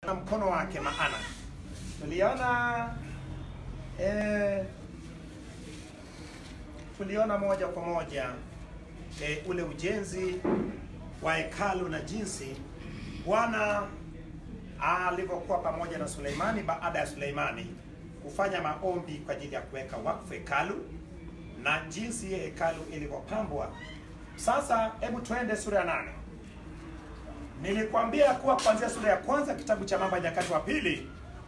na mkono wake maana tuliona eh, tuliona moja kwa moja eh, ule ujenzi wa hekalu na jinsi Bwana alivyokuwa pamoja na Suleimani baada ya Suleimani kufanya maombi kwa ajili ya kuweka wakfu hekalu na jinsi hiyo hekalu ilivyopambwa. Sasa hebu tuende sura ya nane. Nilikwambia kuwa kuanzia sura ya kwanza kitabu cha Mambo ya Nyakati wa pili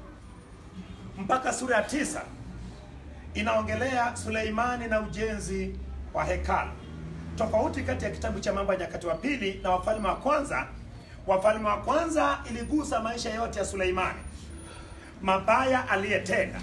mpaka sura ya tisa inaongelea Suleimani na ujenzi wa hekalu. Tofauti kati ya kitabu cha Mambo ya Nyakati wa pili na Wafalme wa kwanza, Wafalme wa kwanza iligusa maisha yote ya Suleimani, mabaya aliyetenda,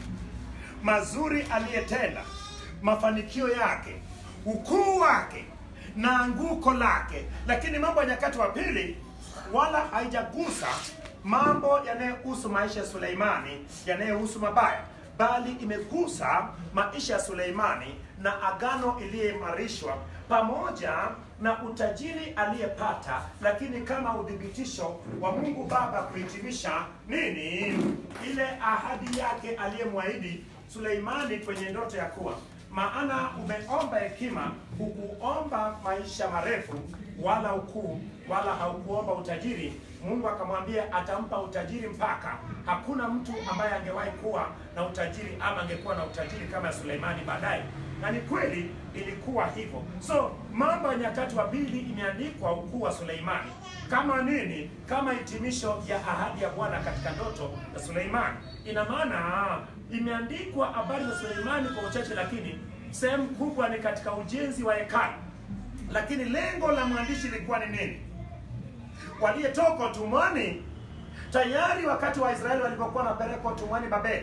mazuri aliyetenda, mafanikio yake, ukuu wake na anguko lake. Lakini Mambo ya Nyakati wa pili wala haijagusa mambo yanayohusu maisha ya Suleimani yanayohusu mabaya, bali imegusa maisha ya Suleimani na agano iliyoimarishwa pamoja na utajiri aliyepata, lakini kama udhibitisho wa Mungu Baba kuhitimisha nini ile ahadi yake aliyemwahidi Suleimani kwenye ndoto ya kuwa maana umeomba hekima, hukuomba maisha marefu wala ukuu, wala haukuomba utajiri. Mungu akamwambia atampa utajiri mpaka hakuna mtu ambaye angewahi kuwa na utajiri ama angekuwa na utajiri kama ya Suleimani baadaye, na ni kweli ilikuwa hivyo. So Mambo ya Nyakati wa Pili imeandikwa ukuu wa Suleimani kama nini? Kama hitimisho ya ahadi ya Bwana katika ndoto ya Suleimani. Ina maana imeandikwa habari za Suleimani kwa uchache, lakini sehemu kubwa ni katika ujenzi wa hekalu. Lakini lengo la mwandishi lilikuwa ni nini? Waliyetoka utumwani tayari, wakati wa Israeli walipokuwa wanapelekwa utumwani Babeli,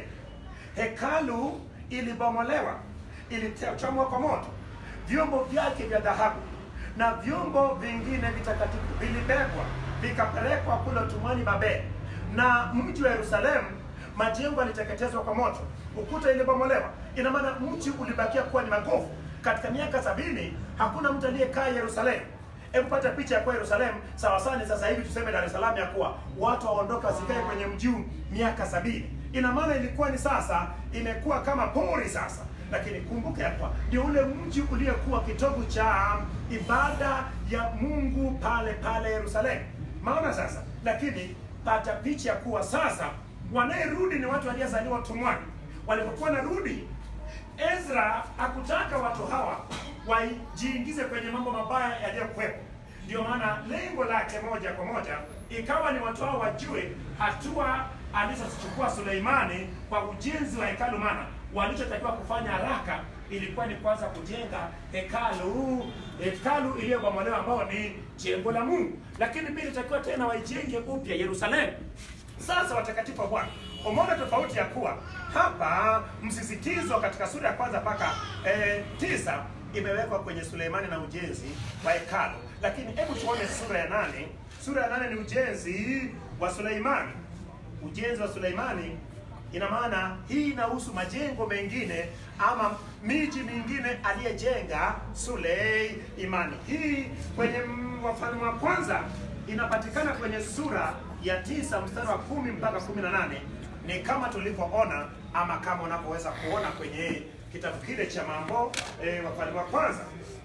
hekalu ilibomolewa, ilichomwa kwa moto, vyombo vyake vya dhahabu na vyombo vingine vitakatifu vilibebwa vikapelekwa kule utumwani Babeli, na mji wa Yerusalemu majengo yaliteketezwa kwa moto, ukuta ilibomolewa. Ina maana mji ulibakia kuwa ni magofu. Katika miaka sabini hakuna mtu aliyekaa Yerusalemu. Hebu pata picha ya kuwa Yerusalemu sawa sana. Sasa hivi tuseme Dar es Salaam, ya kuwa watu waondoka wasikae kwenye mji huu miaka sabini. Ina maana ilikuwa ni sasa imekuwa kama pori sasa, lakini kumbuka ya kuwa ndio ule mji uliokuwa kitovu cha ibada ya Mungu pale pale Yerusalemu. Maona sasa, lakini pata picha ya kuwa sasa wanayerudi ni watu waliozaliwa utumwani. Walipokuwa narudi, Ezra hakutaka watu hawa wajiingize kwenye mambo mabaya yaliyokuwepo. Ndio maana lengo lake moja kwa moja ikawa ni watu hao wajue hatua alizozichukua Suleimani kwa ujenzi wa hekalu, maana walichotakiwa kufanya haraka ilikuwa ni kwanza kujenga hekalu, hekalu iliyobomolewa ambao ni jengo la Mungu, lakini pia ilitakiwa tena waijenge upya Yerusalemu. Sasa watakatifu wa Bwana, umeona tofauti ya kuwa hapa msisitizo katika sura ya kwanza mpaka e, tisa imewekwa kwenye Suleimani na ujenzi wa hekalu, lakini hebu tuone sura ya nane. Sura ya nane ni ujenzi wa Suleimani. Ujenzi wa Suleimani ina maana hii inahusu majengo mengine ama miji mingine aliyejenga Suleimani. Hii kwenye Wafalme wa kwanza inapatikana kwenye sura ya tisa mstari wa kumi mpaka kumi na nane ni kama tulivyoona ama kama unavyoweza kuona kwenye kitabu kile cha mambo e, Wafalme wa kwanza.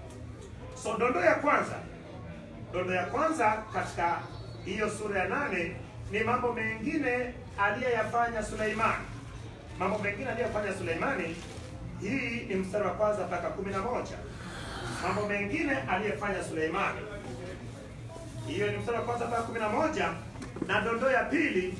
So dondo ya kwanza, dondo ya kwanza katika hiyo sura ya nane ni mambo mengine aliyoyafanya Suleimani. Mambo mengine aliyofanya Suleimani, hii ni mstari wa kwanza mpaka kumi na moja. Mambo mengine aliyefanya Suleimani, hiyo ni mstari wa kwanza mpaka kumi na moja na dondoo ya pili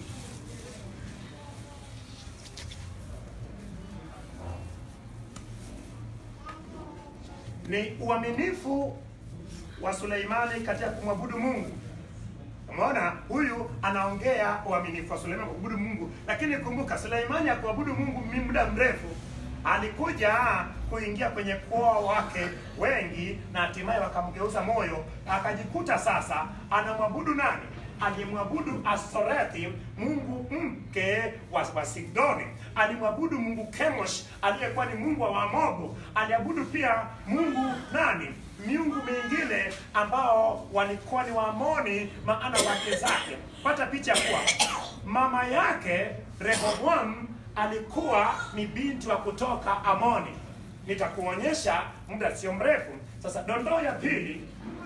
ni uaminifu wa Suleimani katika kumwabudu Mungu. Umeona, huyu anaongea uaminifu wa Suleimani kuabudu Mungu, lakini kumbuka, Suleimani akuabudu Mungu muda mrefu, alikuja kuingia kwenye kuoa wake wengi, na hatimaye wakamgeuza moyo, akajikuta sasa anamwabudu nani? Alimwabudu Astorethi, mungu mke wa, wa Sidoni. Alimwabudu mungu Kemosh aliyekuwa ni mungu wa Wamobu. Aliabudu pia mungu nani miungu mingine ambao walikuwa ni Waamoni, maana wake zake. Pata picha kuwa mama yake Rehoboam alikuwa ni binti wa kutoka Amoni. Nitakuonyesha muda sio mrefu. Sasa dondoo ya pili,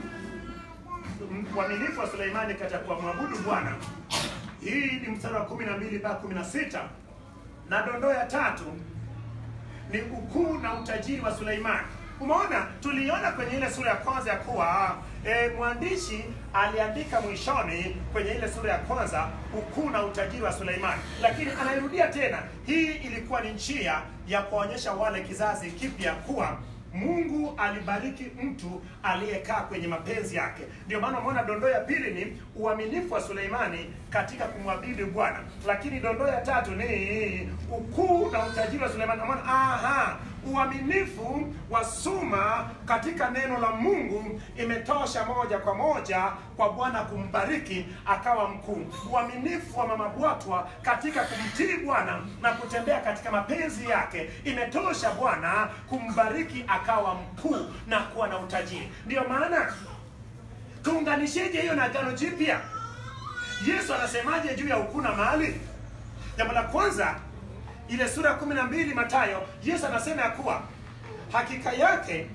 uaminifu wa Suleimani katika kumwabudu Bwana. Hii ni mstari wa 12 mpaka 16, na dondoo ya tatu ni ukuu na utajiri wa Suleimani. Umeona, tuliona kwenye ile sura ya kwanza ya kuwa e, mwandishi aliandika mwishoni kwenye ile sura ya kwanza ukuu na utajiri wa Suleimani, lakini anairudia tena. Hii ilikuwa ni njia ya kuonyesha wale kizazi kipya kuwa Mungu alibariki mtu aliyekaa kwenye mapenzi yake. Ndio maana umeona dondoo ya pili ni uaminifu wa Suleimani katika kumwabudu Bwana, lakini dondoo ya tatu ni ukuu na utajiri wa Suleimani. Umeona, aha, uaminifu wa Suma katika neno la Mungu imetosha moja kwa moja kwa Bwana kumbariki akawa mkuu. Uaminifu wa mama Bwatwa katika kumtii Bwana na kutembea katika mapenzi yake imetosha Bwana kumbariki akawa mkuu na kuwa na utajiri. Ndiyo maana tuunganisheje hiyo na Agano Jipya? Yesu anasemaje juu ya ukuu na mali? Jambo la kwanza ile sura ya kumi na mbili Mathayo, Yesu anasema ya kuwa hakika yake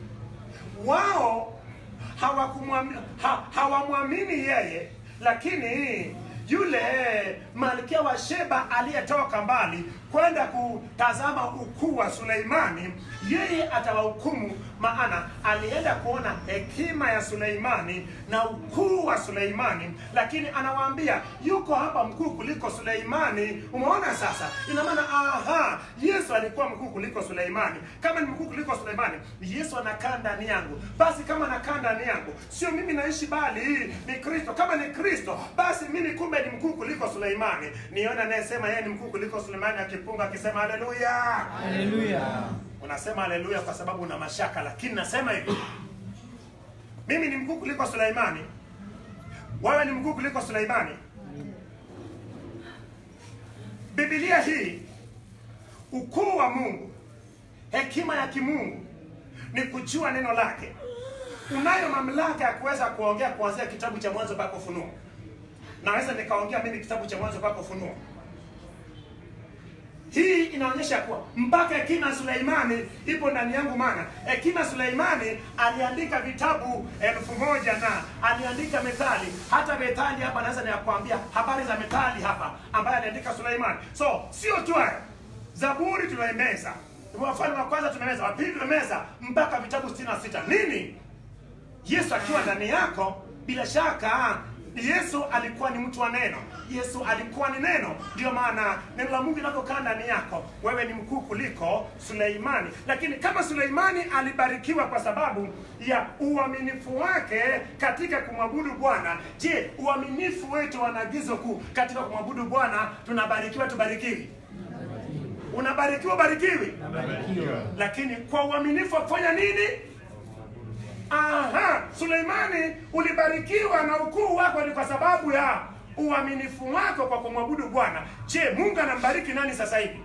wao hawakumwamini ha, hawamwamini yeye, lakini yule malkia wa Sheba aliyetoka mbali kwenda kutazama ukuu wa Suleimani, yeye atawahukumu, maana alienda kuona hekima ya Suleimani na ukuu wa Suleimani, lakini anawaambia yuko hapa mkuu kuliko Suleimani. Umeona sasa, ina maana aha, Yesu alikuwa mkuu kuliko Suleimani. Kama ni mkuu kuliko Suleimani, Yesu anakaa ndani yangu. Basi kama anakaa ndani yangu, sio mimi naishi, bali ni Kristo. Kama ni Kristo, basi mimi kumbe ni mkuu kuliko Suleimani. Niona anayesema yeye ni mkuu kuliko Suleimani akipunga akisema haleluya. Haleluya. Unasema haleluya kwa sababu una mashaka, lakini nasema hivi, mimi ni mkuu kuliko Suleimani, wewe ni mkuu kuliko Suleimani. Biblia hii, ukuu wa Mungu, hekima ya kimungu ni kujua neno lake. Unayo mamlaka ya kuweza kuongea kuanzia kitabu cha Mwanzo mpaka Ufunuo. Naweza nikaongea mimi kitabu cha Mwanzo mpaka Ufunuo. Hii inaonyesha kuwa mpaka hekima ya Suleimani ipo ndani yangu, maana hekima ya Suleimani aliandika vitabu elfu moja na aliandika Methali. Hata Methali hapa naweza nikakwambia habari za Methali hapa ambaye aliandika Suleimani. So sio tu haya, Zaburi tunaimeza, Wafalme wa kwanza tumemeza, wa pili tumemeza, mpaka vitabu 66 nini? Yesu akiwa ndani yako, bila shaka Yesu alikuwa ni mtu wa neno. Yesu alikuwa ni neno. Ndio maana neno la Mungu linapokaa ndani yako, wewe ni mkuu kuliko Suleimani. Lakini kama Suleimani alibarikiwa kwa sababu ya uaminifu wake katika kumwabudu Bwana, je, uaminifu wetu wana agizo kuu katika kumwabudu Bwana, tunabarikiwa tubarikiwi? Unabarikiwa barikiwi? Nabarikiwa. Lakini kwa uaminifu wa kufanya nini? Aha, Suleimani ulibarikiwa na ukuu wako ni kwa sababu ya uaminifu wako kwa kumwabudu Bwana. Je, Mungu anambariki nani sasa hivi?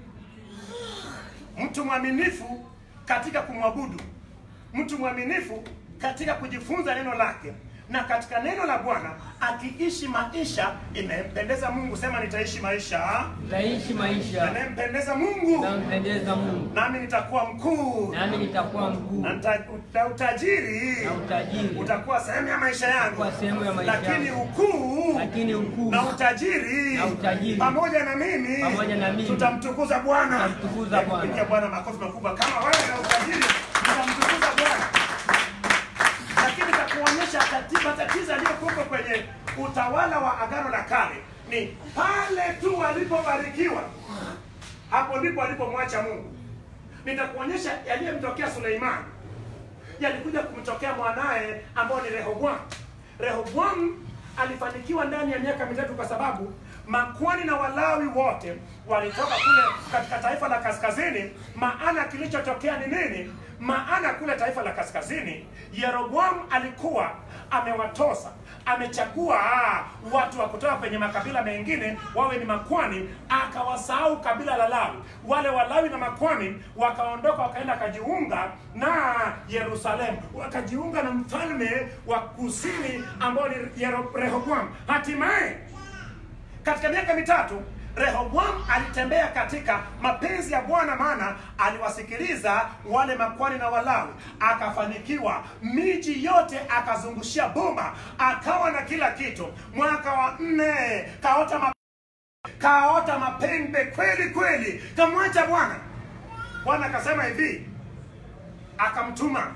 Mtu mwaminifu katika kumwabudu, mtu mwaminifu katika kujifunza neno lake na katika neno la Bwana akiishi maisha inayempendeza Mungu. Sema, nitaishi maisha Nitaishi maisha yanayempendeza Mungu, nampendeza Mungu, nami nitakuwa mkuu nami nitakuwa mkuu na nita- na utajiri na utajiri utakuwa sehemu ya maisha yangu, Utakuwa sehemu ya maisha lakini yangu. ukuu lakini ukuu na utajiri Na utajiri. pamoja na mimi Pamoja na mimi. tutamtukuza Bwana. Tutamtukuza Bwana. Pigia Bwana makofi makubwa. Kama wewe na utajiri tutamtukuza Bwana, lakini takuonyesha tatizo matatizo yaliyokuwepo kwenye utawala wa Agano la Kale ni pale tu walipobarikiwa, hapo ndipo walipomwacha Mungu. Nitakuonyesha yaliyemtokea Suleimani yalikuja kumtokea mwanaye ambao ni Rehoboam. Rehoboam alifanikiwa ndani ya miaka mitatu kwa sababu makwani na Walawi wote walitoka kule katika taifa la kaskazini. Maana kilichotokea ni nini? Maana kule taifa la kaskazini Yeroboam alikuwa amewatosa amechagua ah, watu wa kutoka kwenye makabila mengine wawe ni makwani, akawasahau kabila la Lawi. Wale Walawi na makwani wakaondoka wakaenda wakajiunga na Yerusalemu, wakajiunga na mfalme wa kusini ambao ni Yero- Rehoboam. Hatimaye katika miaka mitatu rehoboam alitembea katika mapenzi ya bwana maana aliwasikiliza wale makwani na walawi akafanikiwa miji yote akazungushia boma akawa na kila kitu mwaka wa nne kaota ma kaota mapembe kweli kweli kamwacha bwana bwana akasema hivi akamtuma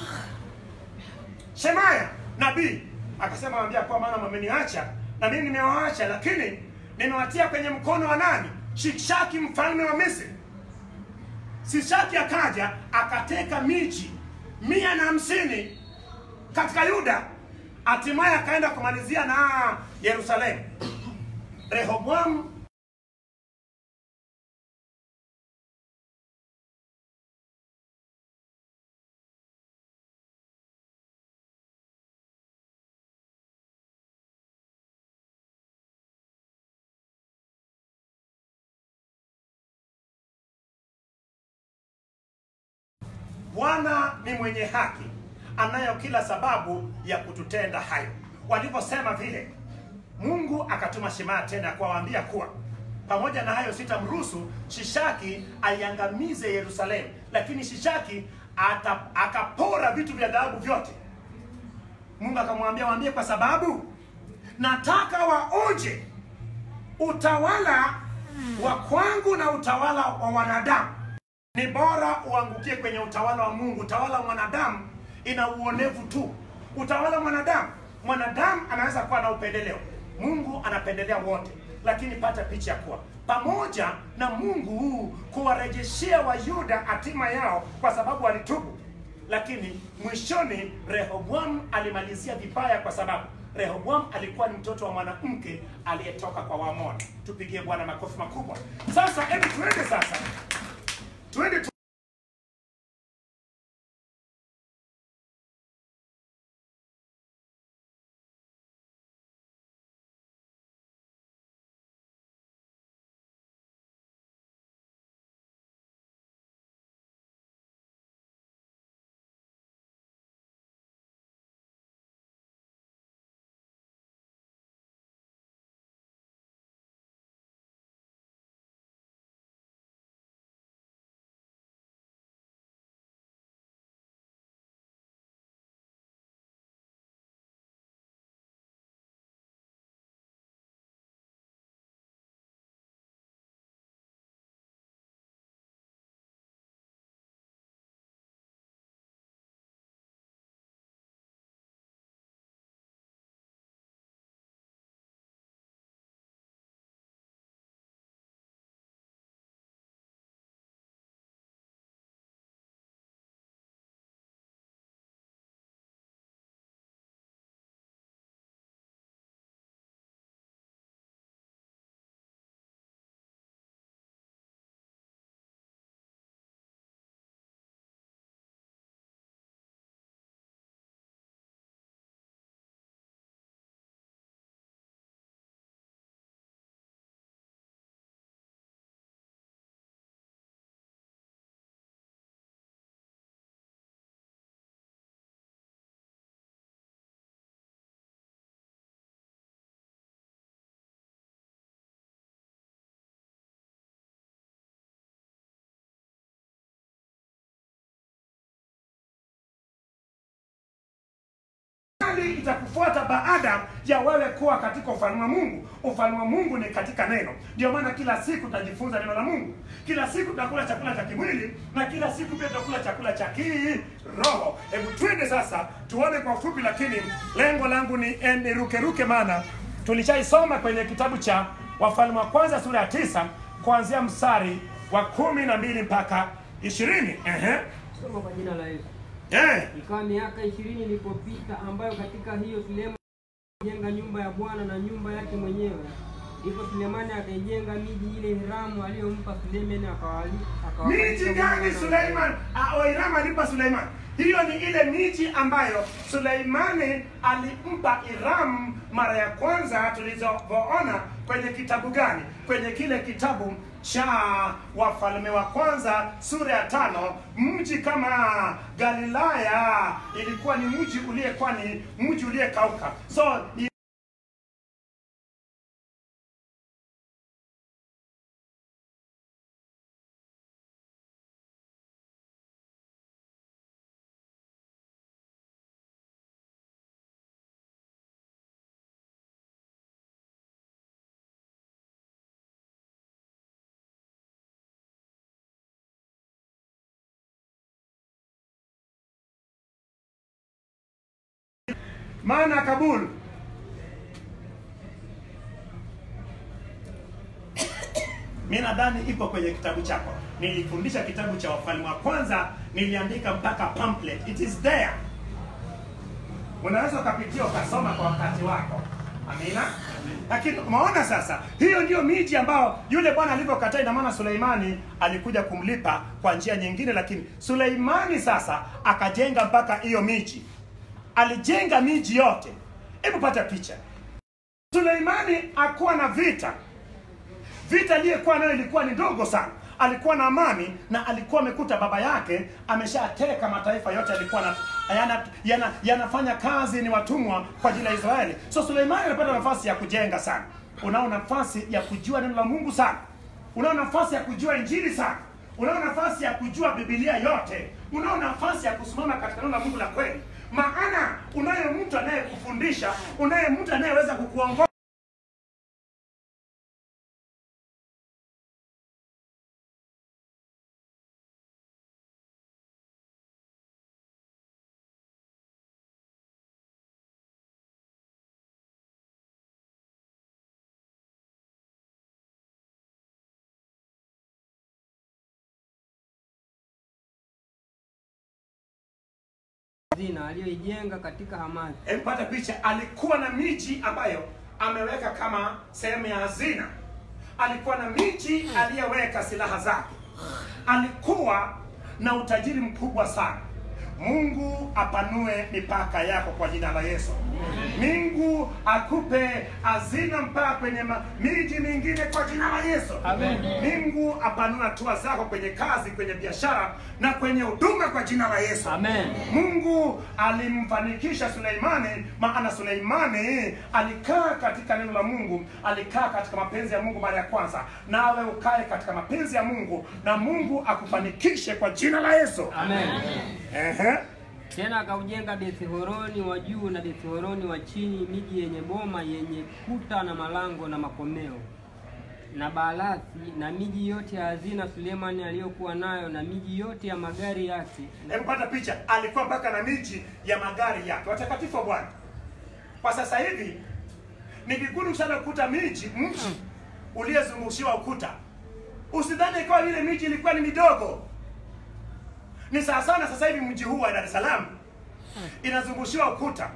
shemaya nabii akasema wambia kwa maana mmeniacha na mimi nimewaacha lakini nimewatia kwenye mkono wa nani shishaki mfalme wa misri shishaki akaja akateka miji mia na hamsini katika yuda hatimaye akaenda kumalizia na yerusalemu rehoboamu bwana ni mwenye haki anayo kila sababu ya kututenda hayo walivyosema vile mungu akatuma shemaya tena kuwaambia kuwa pamoja na hayo sitamruhusu shishaki aiangamize yerusalemu lakini shishaki ata, akapora vitu vya dhahabu vyote mungu akamwambia waambie kwa sababu nataka waonje utawala wa kwangu na utawala wa wanadamu ni bora uangukie kwenye utawala wa mungu utawala wa mwanadamu ina uonevu tu utawala wa mwanadamu mwanadamu anaweza kuwa na upendeleo mungu anapendelea wote lakini pata picha ya kuwa pamoja na mungu kuwarejeshea wayuda hatima yao kwa sababu walitubu lakini mwishoni rehoboam alimalizia vibaya kwa sababu rehoboam alikuwa ni mtoto wa mwanamke aliyetoka kwa wamoni tupigie bwana makofi makubwa sasa hebu tuende sasa tuende tu hali itakufuata baada ya wewe kuwa katika ufalme wa mungu ufalme wa mungu ni katika neno ndio maana kila siku tutajifunza neno la mungu kila siku tutakula chakula cha kimwili na kila siku pia tutakula chakula cha kiroho hebu twende sasa tuone kwa ufupi lakini lengo langu ni eh, nirukeruke maana tulishaisoma kwenye kitabu cha wafalme wa kwanza sura ya tisa kuanzia mstari wa kumi na mbili mpaka ishirini Ehe. Soma kwa jina la Yesu. Eh. Ikawa miaka ishirini ilipopita, ambayo katika hiyo Sulemani alijenga nyumba ya Bwana na nyumba yake mwenyewe. Ndipo Sulemani akaijenga miji ile Hiramu aliyompa Sulemani, akawali akawakalisha miji Bwana gani na- Suleiman ah, Oiram alimpa Suleiman? Hiyo ni ile miji ambayo Suleimani alimpa Iram mara ya kwanza tulizoona kwenye kitabu gani? Kwenye kile kitabu cha Wafalme wa Kwanza sura ya tano. Mji kama Galilaya ilikuwa ni mji uliyekuwa ni mji uliyekauka, so maana ya Kabul mi nadhani iko kwenye kitabu chako. Nilifundisha kitabu cha Wafalme wa Kwanza, niliandika mpaka pamphlet, it is there. Unaweza ukapitia ukasoma kwa wakati wako. Amina. Lakini umeona sasa, hiyo ndio miji ambao yule bwana alivyokataa. Ina maana Suleimani alikuja kumlipa kwa njia nyingine, lakini Suleimani sasa akajenga mpaka hiyo miji, alijenga miji yote. Hebu pata picha, Suleimani akuwa na vita vita aliyekuwa nayo ilikuwa ni ndogo sana alikuwa na amani na alikuwa amekuta baba yake ameshateka mataifa yote alikuwa na, yana, yana, yanafanya kazi ni watumwa kwa ajili ya Israeli. So Suleimani anapata nafasi ya kujenga sana, unao nafasi ya kujua neno la Mungu sana, unao nafasi ya kujua injili sana, unao nafasi ya kujua Biblia yote, unao nafasi ya kusimama katika neno la Mungu la kweli, maana unaye mtu anayekufundisha, unaye mtu anayeweza kukuongoza hazina aliyoijenga katika Hamathi. Empata picha, alikuwa na miji ambayo ameweka kama sehemu ya hazina. Alikuwa na miji aliyeweka silaha zake. Alikuwa na utajiri mkubwa sana. Mungu apanue mipaka yako kwa jina la Yesu. Mungu akupe hazina mpaka kwenye ma- miji mingine kwa jina la Yesu. Amen. Mungu apanue hatua zako kwenye kazi, kwenye biashara na kwenye huduma kwa jina la Yesu. Amen. Mungu alimfanikisha Suleimani, maana Suleimani alikaa katika neno la Mungu, alikaa katika mapenzi ya Mungu mara ya kwanza. Nawe ukae katika mapenzi ya Mungu na Mungu akufanikishe kwa jina la Yesu. Amen. Ehe. Tena akaujenga Bethhoroni wa juu na Bethhoroni wa chini, miji yenye boma yenye kuta na malango na makomeo na Baalathi na miji yote ya hazina Sulemani aliyokuwa nayo na miji yote ya magari yake Hebu pata picha, alikuwa mpaka na miji ya magari yake. Watakatifu wa Bwana, kwa sasa hivi ni vigumu sana kukuta miji mji uliyezungushiwa ukuta. Usidhani ikawa ile miji ilikuwa ni midogo. Ni sawa sana sasa hivi mji huu wa Dar es Salaam inazungushiwa ukuta,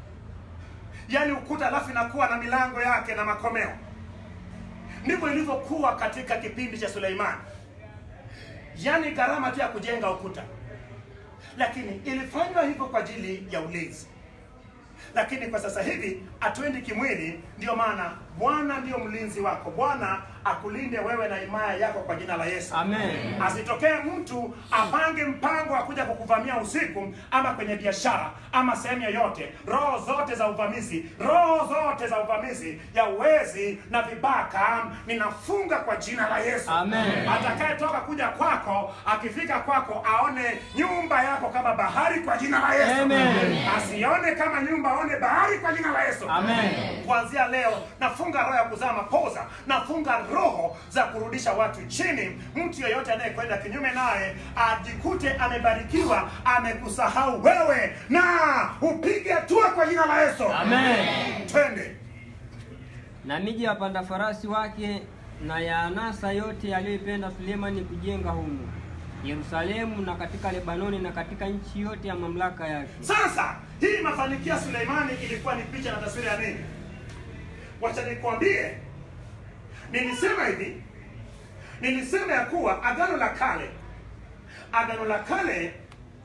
yaani ukuta alafu inakuwa na milango yake na makomeo. Ndivyo ilivyokuwa katika kipindi cha Suleimani, yaani gharama tu ya kujenga ukuta lakini ilifanywa hivyo kwa ajili ya ulinzi. Lakini kwa sasa hivi hatuendi kimwili, ndio maana Bwana ndiyo mlinzi wako. Bwana akulinde wewe na himaya yako kwa jina la Yesu. Amen. Asitokee mtu apange mpango wa kuja kukuvamia usiku ama kwenye biashara ama sehemu yoyote. Roho zote za uvamizi, roho zote za uvamizi ya uwezi na vibaka, ninafunga kwa jina la Yesu. Amen. Atakayetoka kuja kwako, akifika kwako aone nyumba yako kama bahari kwa jina la Yesu. Amen. Asione kama nyumba, aone bahari kwa jina la Yesu. Amen. Kuanzia leo nafunga roho ya kuzaa mapoza, nafunga roho za kurudisha watu chini. Mtu yeyote anayekwenda kinyume naye ajikute amebarikiwa, amekusahau wewe, na upige hatua kwa jina la Yesu. Amen. Twende. na miji ya wapanda farasi wake na ya anasa yote aliyoipenda Sulemani kujenga humo Yerusalemu na katika Lebanoni na katika nchi yote ya mamlaka yake. Sasa hii mafanikio ya Suleimani ilikuwa ni picha na taswira ya nini? Wacha nikwambie, nilisema hivi, nilisema ya kuwa agano la kale, agano la kale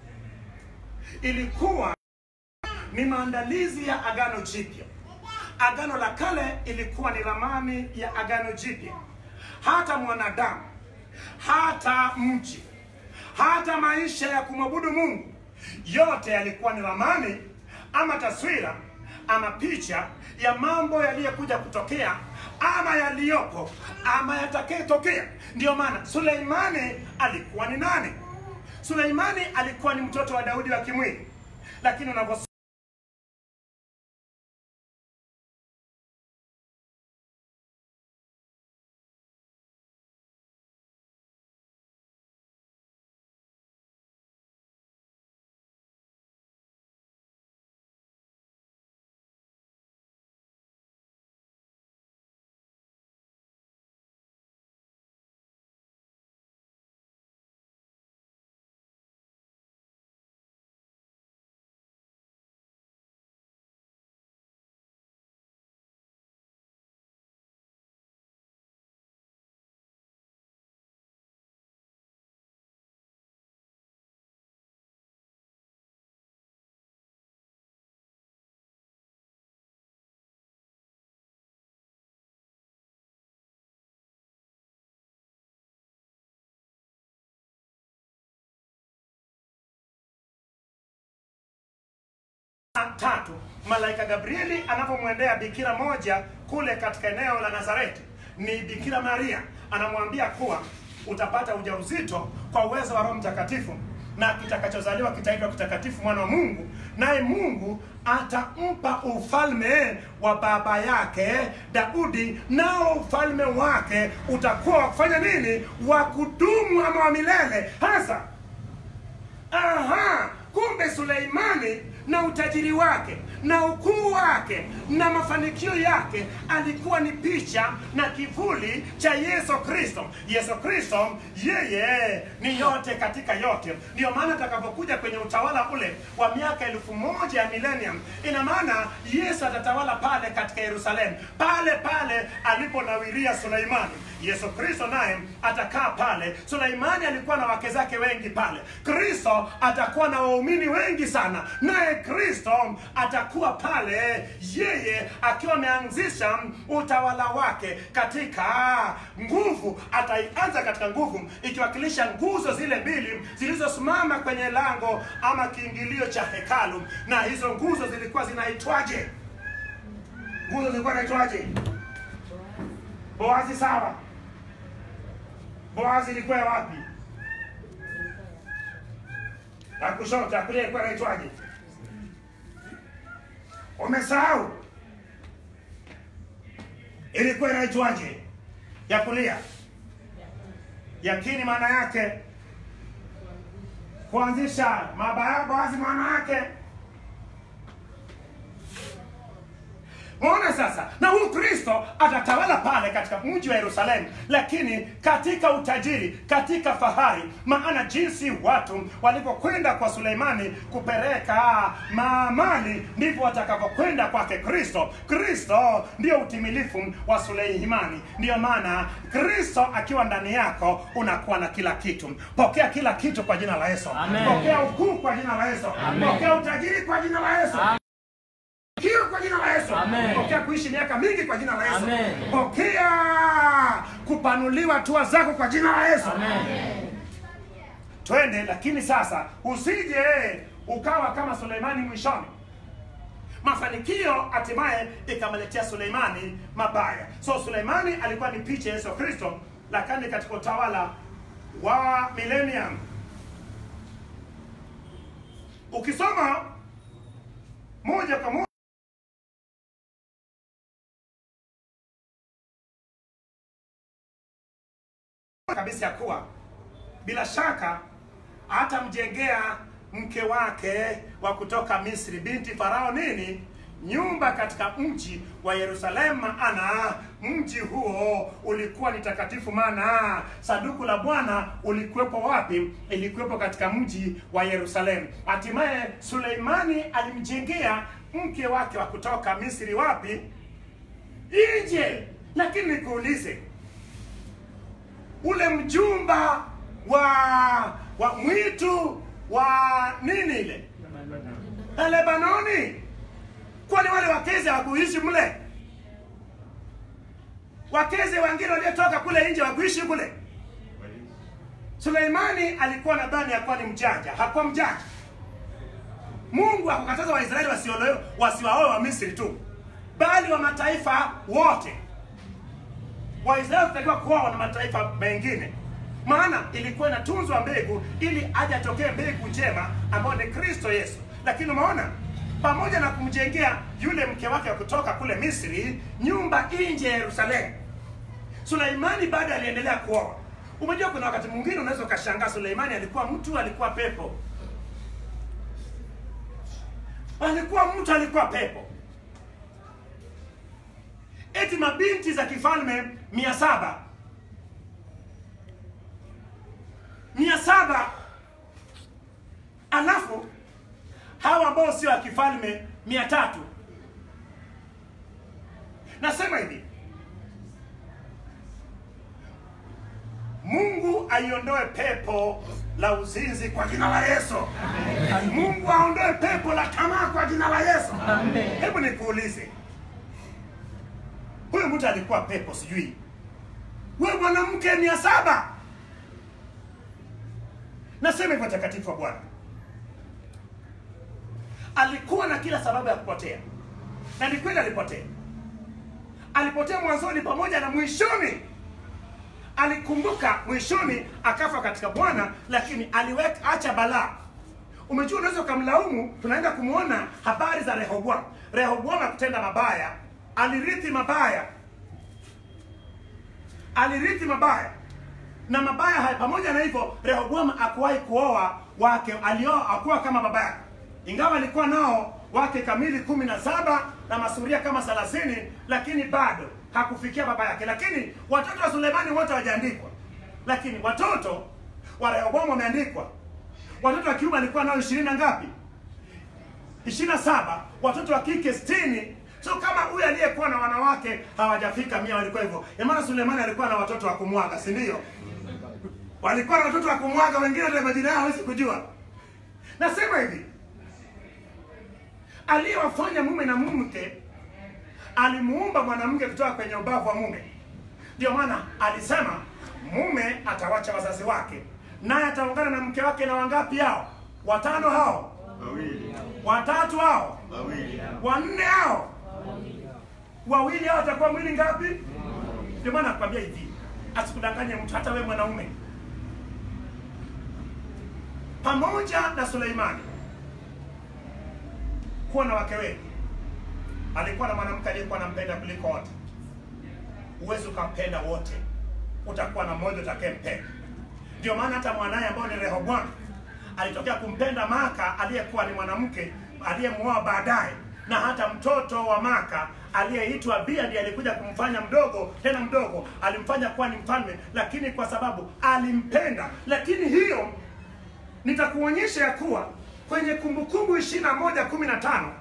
ilikuwa ni maandalizi ya agano jipya. Agano la kale ilikuwa ni ramani ya agano jipya. Hata mwanadamu, hata mji, hata maisha ya kumwabudu Mungu, yote yalikuwa ni ramani ama taswira ama picha ya mambo yaliyokuja kutokea ama yaliyopo ama yatakayetokea. Ndiyo maana Suleimani alikuwa ni nani? Suleimani alikuwa ni mtoto wa Daudi wa kimwili, lakini unavyo tatu malaika gabrieli anapomwendea bikira moja kule katika eneo la nazareti ni bikira maria anamwambia kuwa utapata ujauzito kwa uwezo wa roho mtakatifu na kitakachozaliwa kitaitwa kitakatifu mwana wa mungu naye mungu atampa ufalme wa baba yake daudi nao ufalme wake utakuwa wa kufanya nini wa kudumu ama wa milele hasa aha kumbe suleimani na utajiri wake na ukuu wake na mafanikio yake alikuwa ni picha na kivuli cha yesu kristo yesu kristo yeye ni yote katika yote ndiyo maana atakapokuja kwenye utawala ule wa miaka elfu moja ya millennium ina maana yesu atatawala pale katika yerusalemu pale pale aliponawiria suleimani yesu kristo naye atakaa pale suleimani alikuwa na wake zake wengi pale kristo atakuwa na waumini wengi sana naye kristo atakuwa pale yeye akiwa ameanzisha utawala wake katika nguvu ataianza katika nguvu ikiwakilisha nguzo zile mbili zilizosimama kwenye lango ama kiingilio cha hekalu na hizo nguzo zilikuwa zinaitwaje nguzo zilikuwa zinaitwaje boazi sawa boazi ilikuwa ya wapi ya kushoto ya kulia ilikuwa inaitwaje umesahau ilikuwa inaitwaje ya kulia yakini maana yake kuanzisha mabaya boazi maana yake Muona sasa, na huyu Kristo atatawala pale katika mji wa Yerusalemu, lakini katika utajiri, katika fahari. Maana jinsi watu walivyokwenda kwa Suleimani kupeleka maamali, ndivyo watakavyokwenda kwake Kristo. Kristo ndio utimilifu wa Suleimani. Ndiyo maana Kristo akiwa ndani yako unakuwa na kila kitu. Pokea kila kitu kwa jina la Yesu. Amen. Pokea ukuu kwa jina la Yesu. Amen. Pokea utajiri kwa jina la Yesu. Pokea kwa jina la Yesu. Amen. Pokea kuishi miaka mingi kwa jina la Yesu. Amen. Pokea kupanuliwa hatua zako kwa jina la Yesu. Amen. Twende, lakini sasa usije ukawa kama Suleimani mwishoni. Mafanikio hatimaye ikamletea Suleimani mabaya. So Suleimani alikuwa ni picha ya Yesu Kristo, lakini katika utawala wa millennium. Ukisoma moja kwa moja kabisa ya kuwa bila shaka atamjengea mke wake wa kutoka Misri binti Farao nini nyumba katika mji wa Yerusalemu, maana mji huo ulikuwa ni takatifu, maana saduku la Bwana ulikuwepo wapi? Ilikuwepo katika mji wa Yerusalemu. Hatimaye Suleimani alimjengea mke wake wa kutoka Misri wapi? Nje. Lakini nikuulize, ule mjumba wa wa mwitu wa nini ile na Lebanoni, kwani wale wakeze hawakuishi mle? Wakeze wengine waliotoka kule nje wakuishi kule? Suleimani alikuwa nadhani akuwa ni mjanja, hakuwa mjanja. Mungu hakukataza Waisraeli wasiolewe wasiwaoe wa Misri tu, bali wa mataifa wote. Waisraeli watakiwa kuoa na mataifa mengine, maana ilikuwa inatunzwa mbegu ili aje atokee mbegu njema ambayo ni Kristo Yesu. Lakini umeona, pamoja na kumjengea yule mke wake wa kutoka kule Misri nyumba nje ya Yerusalemu, Suleimani bado aliendelea kuoa. Umejua, kuna wakati mwingine unaweza ukashangaa, Suleimani alikuwa mtu, alikuwa pepo, alikuwa mtu, alikuwa pepo eti mabinti za kifalme mia saba mia saba alafu hawa ambao sio wa kifalme mia tatu nasema hivi mungu aiondoe pepo la uzinzi kwa jina la yesu mungu aondoe pepo la tamaa kwa jina la yesu Amen. hebu nikuulize huyu mtu alikuwa pepo sijui we mwanamke mia saba nasema hivyo takatifu wa bwana alikuwa na kila sababu ya kupotea na ni kweli alipotea alipotea mwanzoni pamoja na mwishoni alikumbuka mwishoni akafa katika bwana lakini aliweka acha balaa umejua unaweza ukamlaumu tunaenda kumwona habari za rehoboam rehoboam akutenda mabaya alirithi mabaya alirithi mabaya na mabaya haya pamoja na hivyo rehoboam akuwahi kuoa wake alioa akuwa kama baba yake ingawa alikuwa nao wake kamili kumi na saba na masuria kama thelathini lakini bado hakufikia baba yake lakini watoto wa sulemani wote hawajaandikwa lakini watoto wa rehoboam wameandikwa watoto wa kiume alikuwa nao ishirini na ngapi ishirini na saba watoto wa kike sitini so kama huyu aliyekuwa na wanawake hawajafika mia walikuwa hivyo maana sulemani alikuwa na watoto wa kumwaga si ndio walikuwa na watoto wa kumwaga wengine hata majina yao hawezi kujua nasema hivi aliyewafanya mume na mke alimuumba mwanamke kutoka kwenye ubavu wa mume ndio maana alisema mume atawacha wazazi wake naye ataungana na mke wake na wangapi hao watano hao wawili watatu hao wawili wanne hao wawili hao watakuwa mwili ngapi ndio maana nakwambia hivi asikudanganye mtu hata we mwanaume pamoja na suleimani kuwa na wake wengi alikuwa na mwanamke aliyekuwa anampenda kuliko wote huwezi ukampenda wote utakuwa na mmoja utakayempenda ndio maana hata mwanaye ambao ni rehoboam alitokea kumpenda maka aliyekuwa ni mwanamke aliyemwoa baadaye na hata mtoto wa maka aliyeitwa bia ndiye alikuja kumfanya mdogo tena mdogo alimfanya kuwa ni mfalme lakini kwa sababu alimpenda lakini hiyo nitakuonyesha ya kuwa kwenye kumbukumbu ishiri na moja kumi na tano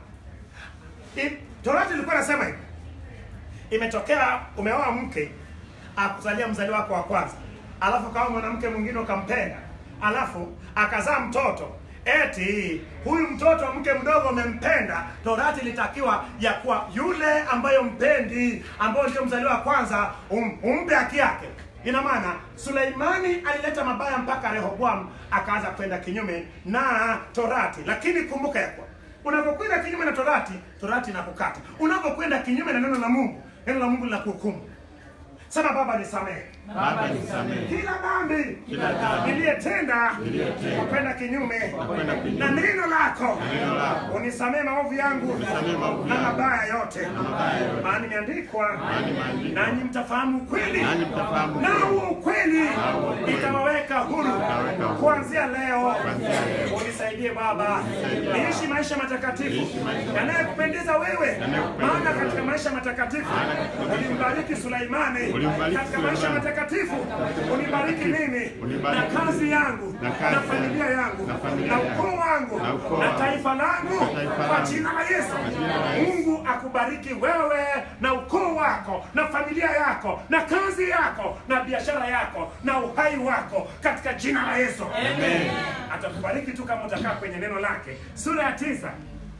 torati ilikuwa nasema hivi imetokea umeoa mke akuzalia mzali wako wa kwanza alafu kawa mwanamke mwingine ukampenda alafu akazaa mtoto eti huyu mtoto wa mke mdogo umempenda torati ilitakiwa ya kuwa yule ambayo mpendi ambayo ndio mzaliwa wa kwanza um, umpe haki yake ina maana suleimani alileta mabaya mpaka rehoboam akaanza kwenda kinyume na torati lakini kumbuka ya kuwa unapokwenda kinyume na torati torati inakukata unapokwenda kinyume na neno la mungu neno la mungu linakuhukumu sema baba nisamehe Baba nisamehe kila dhambi Kila dhambi niliyetenda niliyotenda kwa kwenda kinyume kwenda kinyume na neno lako neno lako. unisamehe maovu yangu Unisamehe maovu na yangu. mabaya yote mabaya yote. maana imeandikwa Maana imeandikwa. nanyi mtafahamu ukweli Nanyi mtafahamu na ukweli. huo ukweli ukweli. itawaweka huru Itawaweka huru. kuanzia leo Kuanzia leo. unisaidie baba niishi maisha matakatifu Niishi maisha yanayokupendeza wewe Yanayokupendeza maana wewe. katika maisha matakatifu ulimbariki Suleimani Ulimbariki katika maisha Suleimani. matakatifu unibariki mimi Unibariki na kazi mimi. yangu Na kazi na familia yangu. yangu Na familia na yangu. ukoo wangu Na ukoo na wangu. taifa langu Na taifa kwa langu. jina la Yesu jina la Yesu. Mungu akubariki wewe na ukoo wako na familia yako na kazi yako na biashara yako na uhai wako katika jina la Yesu Amen. atakubariki tu kama utakaa kwenye neno lake sura ya tisa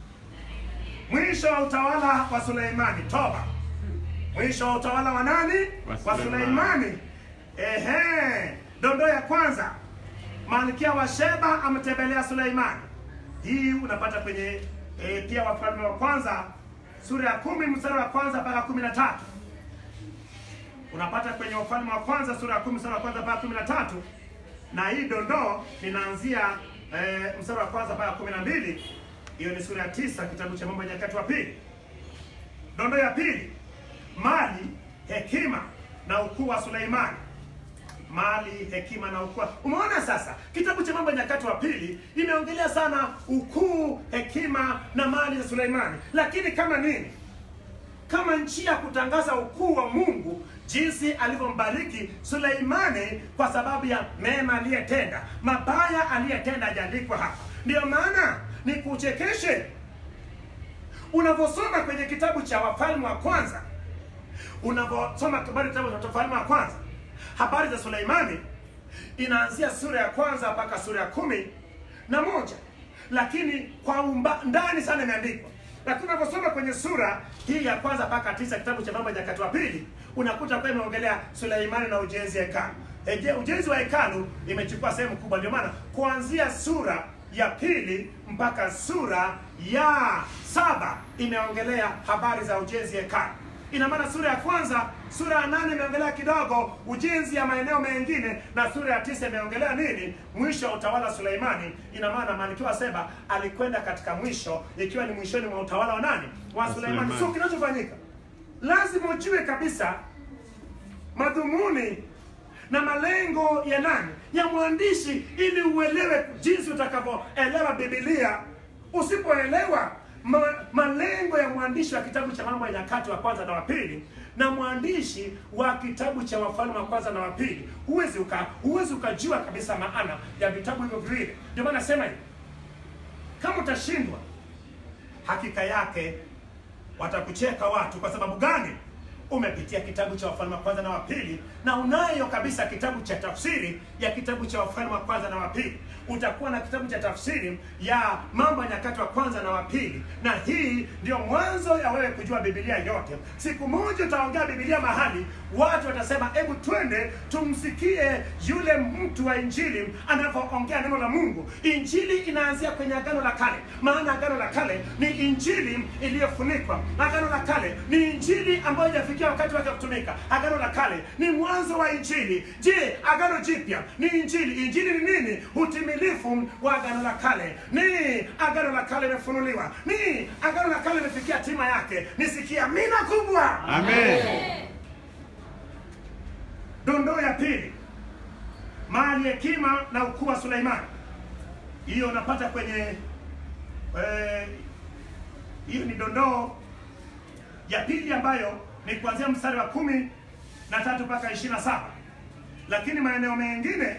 mwisho wa utawala wa suleimani toba mwisho wa utawala wa nani Wa wa suleimani ehe dondoo ya kwanza malkia wa sheba ametembelea suleimani hii unapata kwenye e, pia wafalme wa kwanza sura ya kumi mstari wa kwanza mpaka kumi na tatu unapata kwenye wafalme wa kwanza sura ya kumi mstari wa kwanza mpaka kumi na tatu na hii dondoo linaanzia eh, mstari wa kwanza mpaka kumi na mbili hiyo ni sura ya tisa kitabu cha mambo ya nyakati wa pili dondoo ya pili mali hekima na ukuu wa suleimani mali hekima na ukuu umeona sasa kitabu cha mambo ya nyakati wa pili imeongelea sana ukuu hekima na mali za suleimani lakini kama nini kama njia ya kutangaza ukuu wa Mungu jinsi alivyombariki Suleimani kwa sababu ya mema aliyetenda. Mabaya aliyetenda hajaandikwa hapa. Ndiyo maana ni kuchekeshe unavyosoma kwenye kitabu cha Wafalme wa kwanza, unavyosoma habari kitabu cha Wafalme wa kwanza, habari za Suleimani inaanzia sura ya kwanza mpaka sura ya kumi na moja lakini kwa umba, ndani sana imeandikwa lakini unaposoma kwenye sura hii ya kwanza mpaka tisa kitabu cha mambo ya nyakati wa pili unakuta kwa imeongelea suleimani na ujenzi wa hekalu Eje- ujenzi wa hekalu imechukua sehemu kubwa ndio maana kuanzia sura ya pili mpaka sura ya saba imeongelea habari za ujenzi hekalu. Ina maana sura ya kwanza, sura ya nane imeongelea kidogo ujenzi ya maeneo mengine, na sura ya tisa imeongelea nini? Mwisho wa utawala wa Suleimani. Ina maana Malkia Seba alikwenda katika mwisho, ikiwa ni mwishoni mwa utawala wa nani? Wa Wa Suleimani. Suleimani. So kinachofanyika lazima ujue kabisa madhumuni na malengo ya nani ya mwandishi ili uelewe jinsi utakavyoelewa bibilia usipoelewa ma, malengo ya mwandishi wa kitabu cha mambo ya nyakati wa kwanza na wa pili na mwandishi wa kitabu cha wafalme wa kwanza na wa pili huwezi uka, huwezi ukajua kabisa maana ya vitabu hivyo viwili ndio maana nasema hivi kama utashindwa hakika yake watakucheka watu kwa sababu gani umepitia kitabu cha wafalme wa kwanza na wa pili na unayo kabisa kitabu cha tafsiri ya kitabu cha wafalme wa kwanza na wa pili utakuwa na kitabu cha tafsiri ya mambo ya nyakati wa kwanza na wa pili na hii ndio mwanzo ya wewe kujua bibilia yote siku moja utaongea bibilia mahali watu watasema hebu twende tumsikie yule mtu wa injili anavyoongea neno la mungu injili inaanzia kwenye agano la kale maana agano la kale ni injili iliyofunikwa agano la kale ni injili ambayo ijafikia wakati wake wa kutumika agano la kale ni mwanzo wa injili je agano jipya ni injili injili ni nini utimilifu wa agano la kale ni agano la kale imefunuliwa ni agano la kale imefikia hatima yake nisikia mina kubwa Amen. dondoo ya pili mali hekima na ukuu wa suleimani hiyo unapata kwenye eh, hiyo ni dondoo ya pili ambayo ni kuanzia mstari wa kumi na tatu mpaka ishirini na saba lakini maeneo mengine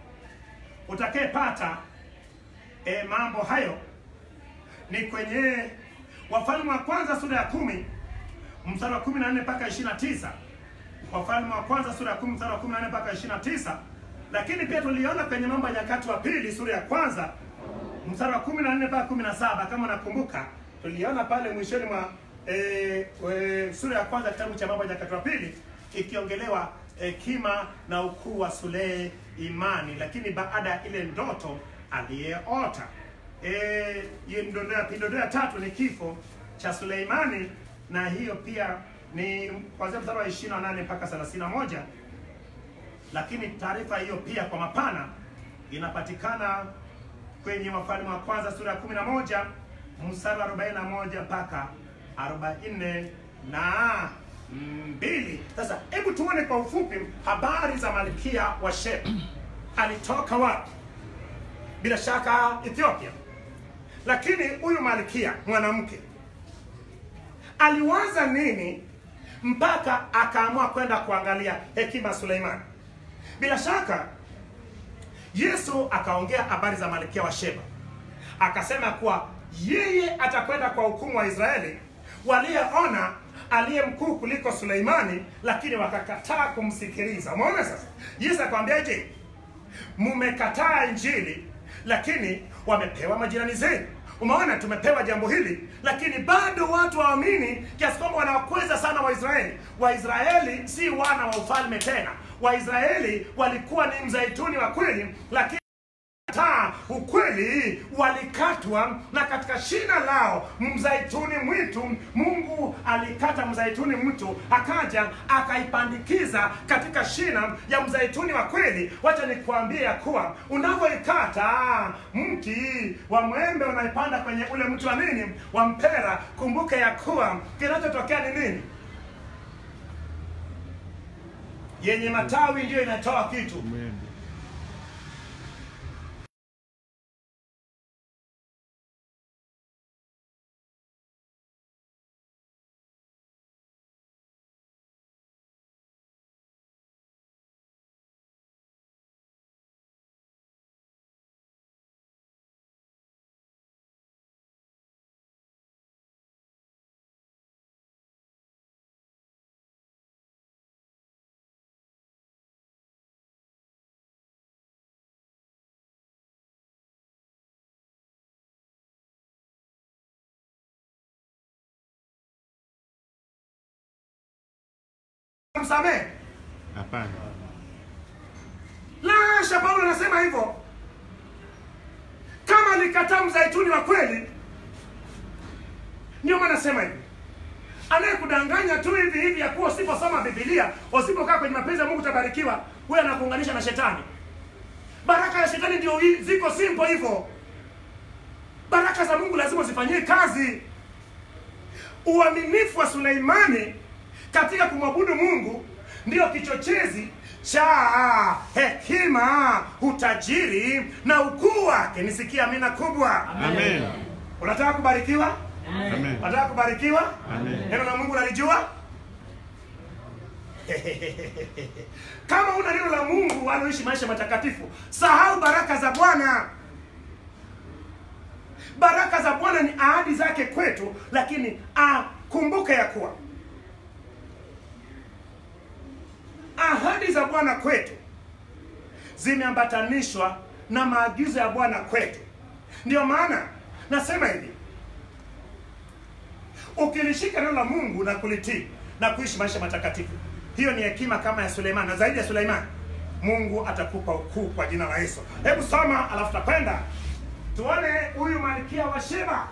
utakayepata e, mambo hayo ni kwenye wafalme wa kwanza sura ya kumi mstari wa kumi na nne mpaka ishirini na tisa wafalme wa kwanza sura ya kumi mstari wa kumi na nne mpaka ishirini na tisa lakini pia tuliona kwenye mambo ya nyakati wa pili sura ya kwanza mstari wa kumi na nne mpaka kumi na saba kama nakumbuka tuliona pale mwishoni mwa e, e, sura ya kwanza kitabu cha mambo ya nyakati wa pili ikiongelewa hekima na ukuu wa Suleimani, lakini baada ya ile ndoto aliyeota. Eh, hiyo ni dondoo ya pili. Dondoo ya tatu ni kifo cha Suleimani, na hiyo pia ni kuanzia mstari wa 28 mpaka 31 lakini taarifa hiyo pia kwa mapana inapatikana kwenye Wafalme wa Kwanza sura ya 11 mstari wa 41 mpaka 40 na mbili. Sasa hebu tuone kwa ufupi habari za malkia wa Sheba. Alitoka wapi? Bila shaka Ethiopia, lakini huyu malkia mwanamke aliwaza nini mpaka akaamua kwenda kuangalia hekima ya Suleimani? Bila shaka Yesu akaongea habari za malkia wa Sheba, akasema kuwa yeye atakwenda kwa hukumu wa Israeli walioona aliye mkuu kuliko Suleimani, lakini wakakataa kumsikiliza. Umeona sasa, Yesu akamwambiaje? Mmekataa Injili, lakini wamepewa majirani zenu. Umeona, tumepewa jambo hili, lakini bado watu waamini kiasi kwamba wanawakweza sana Waisraeli. Waisraeli si wana wa ufalme tena. Waisraeli walikuwa ni mzaituni wa kweli, lakini taa ukweli walikatwa na katika shina lao mzaituni mwitu mungu alikata mzaituni mwitu akaja akaipandikiza katika shina ya mzaituni wa kweli wacha nikuambie ya kuwa unavyoikata mti wa mwembe unaipanda kwenye ule mti wa nini wa mpera kumbuke ya kuwa kinachotokea ni nini yenye matawi ndiyo inatoa kitu Mwembe. msamehe Hapana. la hasha paulo anasema hivyo kama walikataa mzaituni wa kweli. Ndio maana nasema hivi, anayekudanganya tu hivi hivi ya kuwa usiposoma Biblia, usipokaa kwenye mapenzi ya Mungu utabarikiwa, huyo anakuunganisha na shetani. Baraka ya shetani ndio hii- ziko simple hivyo. Baraka za Mungu lazima zifanyie kazi. Uaminifu wa Suleimani katika kumwabudu Mungu ndio kichochezi cha hekima, utajiri na ukuu wake. Nisikia amina kubwa. Amen. Unataka kubarikiwa? Amen. Unataka kubarikiwa? Amen. Neno la Mungu nalijua? Kama una neno la Mungu waloishi maisha matakatifu, sahau baraka za Bwana. Baraka za Bwana ni ahadi zake kwetu, lakini akumbuke ya kuwa ahadi za Bwana kwetu zimeambatanishwa na maagizo ya Bwana kwetu. Ndio maana nasema hivi, ukilishika neno la Mungu na kulitii na kuishi maisha matakatifu, hiyo ni hekima kama ya Suleiman, na zaidi ya Suleiman, Mungu atakupa ukuu kwa jina la Yesu. Hebu soma, alafu tutakwenda tuone huyu malkia wa Sheba.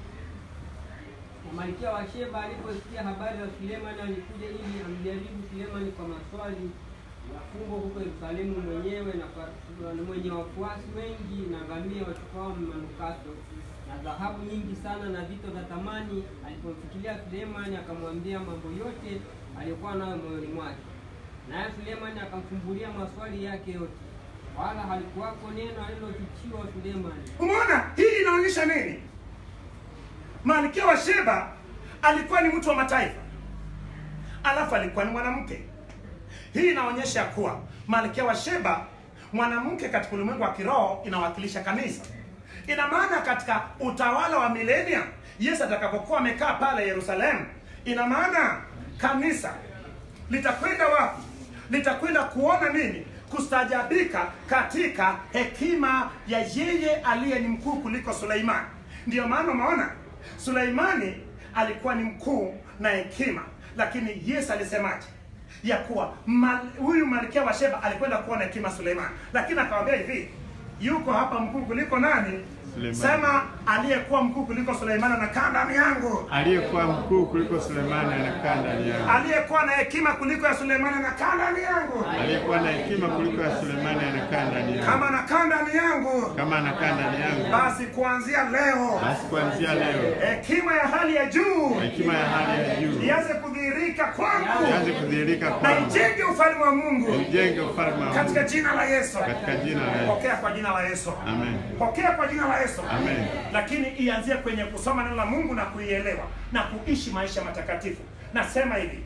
Malkia wa Sheba aliposikia habari za Sulemani alikuja ili amjaribu Sulemani kwa maswali ya fumbo huko Yerusalemu mwenyewe na kwa- na mwenye wafuasi wengi na ngamia wachukao manukato na dhahabu nyingi sana na vito vya thamani. Alipomfikiria Sulemani akamwambia mambo yote aliyokuwa nayo moyoni mwake, naye Sulemani akamfumbulia maswali yake yote, wala halikuwako neno alilofichiwa Sulemani. Umeona, hii inaonyesha nini? Malkia wa Sheba alikuwa ni mtu wa mataifa, alafu alikuwa ni mwanamke. Hii inaonyesha kuwa malkia wa Sheba, mwanamke katika ulimwengu wa kiroho, inawakilisha kanisa. Ina maana katika utawala wa milenia, Yesu atakapokuwa amekaa pale Yerusalemu, ina maana kanisa litakwenda wapi? Litakwenda kuona nini? Kustajabika katika hekima ya yeye aliye ni mkuu kuliko Suleimani. Ndiyo maana umeona Suleimani alikuwa ni mkuu na hekima, lakini Yesu alisemaje? ya kuwa mal, huyu malkia wa Sheba alikwenda kuona hekima Suleimani, lakini akamwambia hivi, yuko hapa mkuu kuliko nani? Suleimani. Sema aliyekuwa mkuu kuliko Suleimani anakaa ndani yangu Aliyekuwa mkuu kuliko Sulemani anakaa ndani yangu. aliyekuwa na hekima kuliko ya Suleimani anakaa ndani yangu. Aliyekuwa na hekima kuliko ya Sulemani anakaa ndani yangu. Kama anakaa ndani yangu, Kama anakaa ndani yangu, basi kuanzia leo basi kuanzia leo hekima ya hali ya juu hekima ya hali ya juu ianze kudhihirika kwangu ianze kudhihirika na kwangu, ijenge ufalme wa Mungu ujenge ufalme wa katika Mungu jina la Yesu. katika jina la Yesu. Pokea kwa jina la Yesu. Amen. Pokea kwa jina la Yesu. Amen. Lakini ianzie kwenye kusoma neno la Mungu na kuielewa na kuishi maisha matakatifu. Nasema hivi,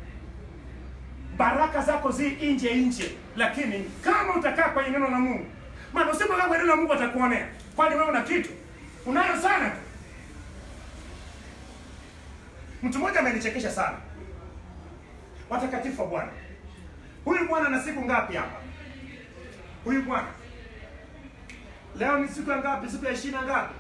baraka zako zi nje nje, lakini kama utakaa kwenye neno la Mungu, maana usipokaa kwenye neno la Mungu atakuonea. Kwani wewe una kitu? Unayo sana tu. Mtu mmoja amenichekesha sana, watakatifu wa Bwana. Huyu bwana ana siku ngapi hapa? Huyu bwana leo ni siku ya ngapi? Siku ya ishirini na ngapi?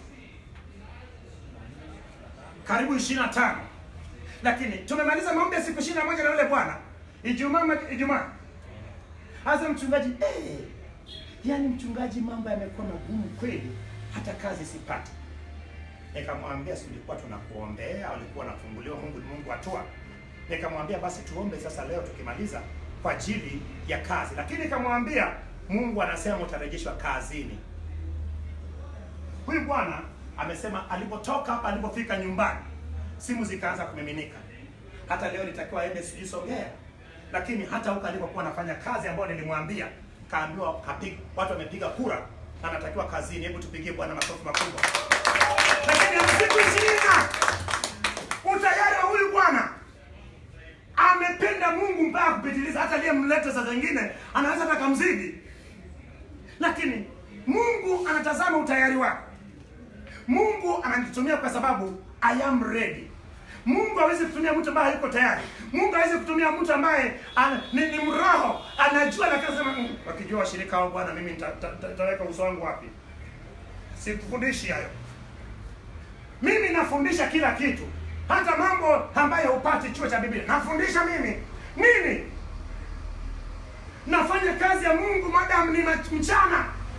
Karibu ishirini na tano. Lakini tumemaliza maombi ya siku ishirini na moja na yule bwana Ijumaa, ma- Ijumaa hasa mchungaji eh, yani mchungaji, mambo yamekuwa magumu kweli, hata kazi sipati. Nikamwambia si ulikuwa tunakuombea, ulikuwa unafunguliwa, Mungu ni Mungu atua. Nikamwambia basi tuombe sasa leo tukimaliza kwa ajili ya kazi, lakini nikamwambia Mungu anasema utarejeshwa kazini. Huyu bwana amesema alipotoka hapa, alipofika nyumbani, simu zikaanza kumiminika. Hata leo nitakiwa aende sijui Songea, lakini hata huko alipokuwa anafanya kazi ambayo nilimwambia, kaambiwa kapiga, watu wamepiga kura, anatakiwa kazini. Hebu tupigie Bwana makofi makubwa. Lakini ana siku ishirini na utayari wa huyu bwana amependa Mungu mpaka kupitiliza, hata aliyemleta saa zingine anaweza hata kamzidi, lakini Mungu anatazama utayari wako. Mungu ananitumia kwa sababu I am ready. Mungu hawezi kutumia mtu ambaye hayuko tayari. Mungu hawezi kutumia mtu ambaye ana, ni, ni mroho anajua, lakini anasema "Mm, wakijua washirika wao, Bwana, mimi nita- nita- nita- nitaweka uso wangu wapi? Sikufundishi hayo. Mimi nafundisha kila kitu, hata mambo ambayo hupati chuo cha Biblia nafundisha mimi. Nini? Nafanya kazi ya Mungu madam ni mach- mchana,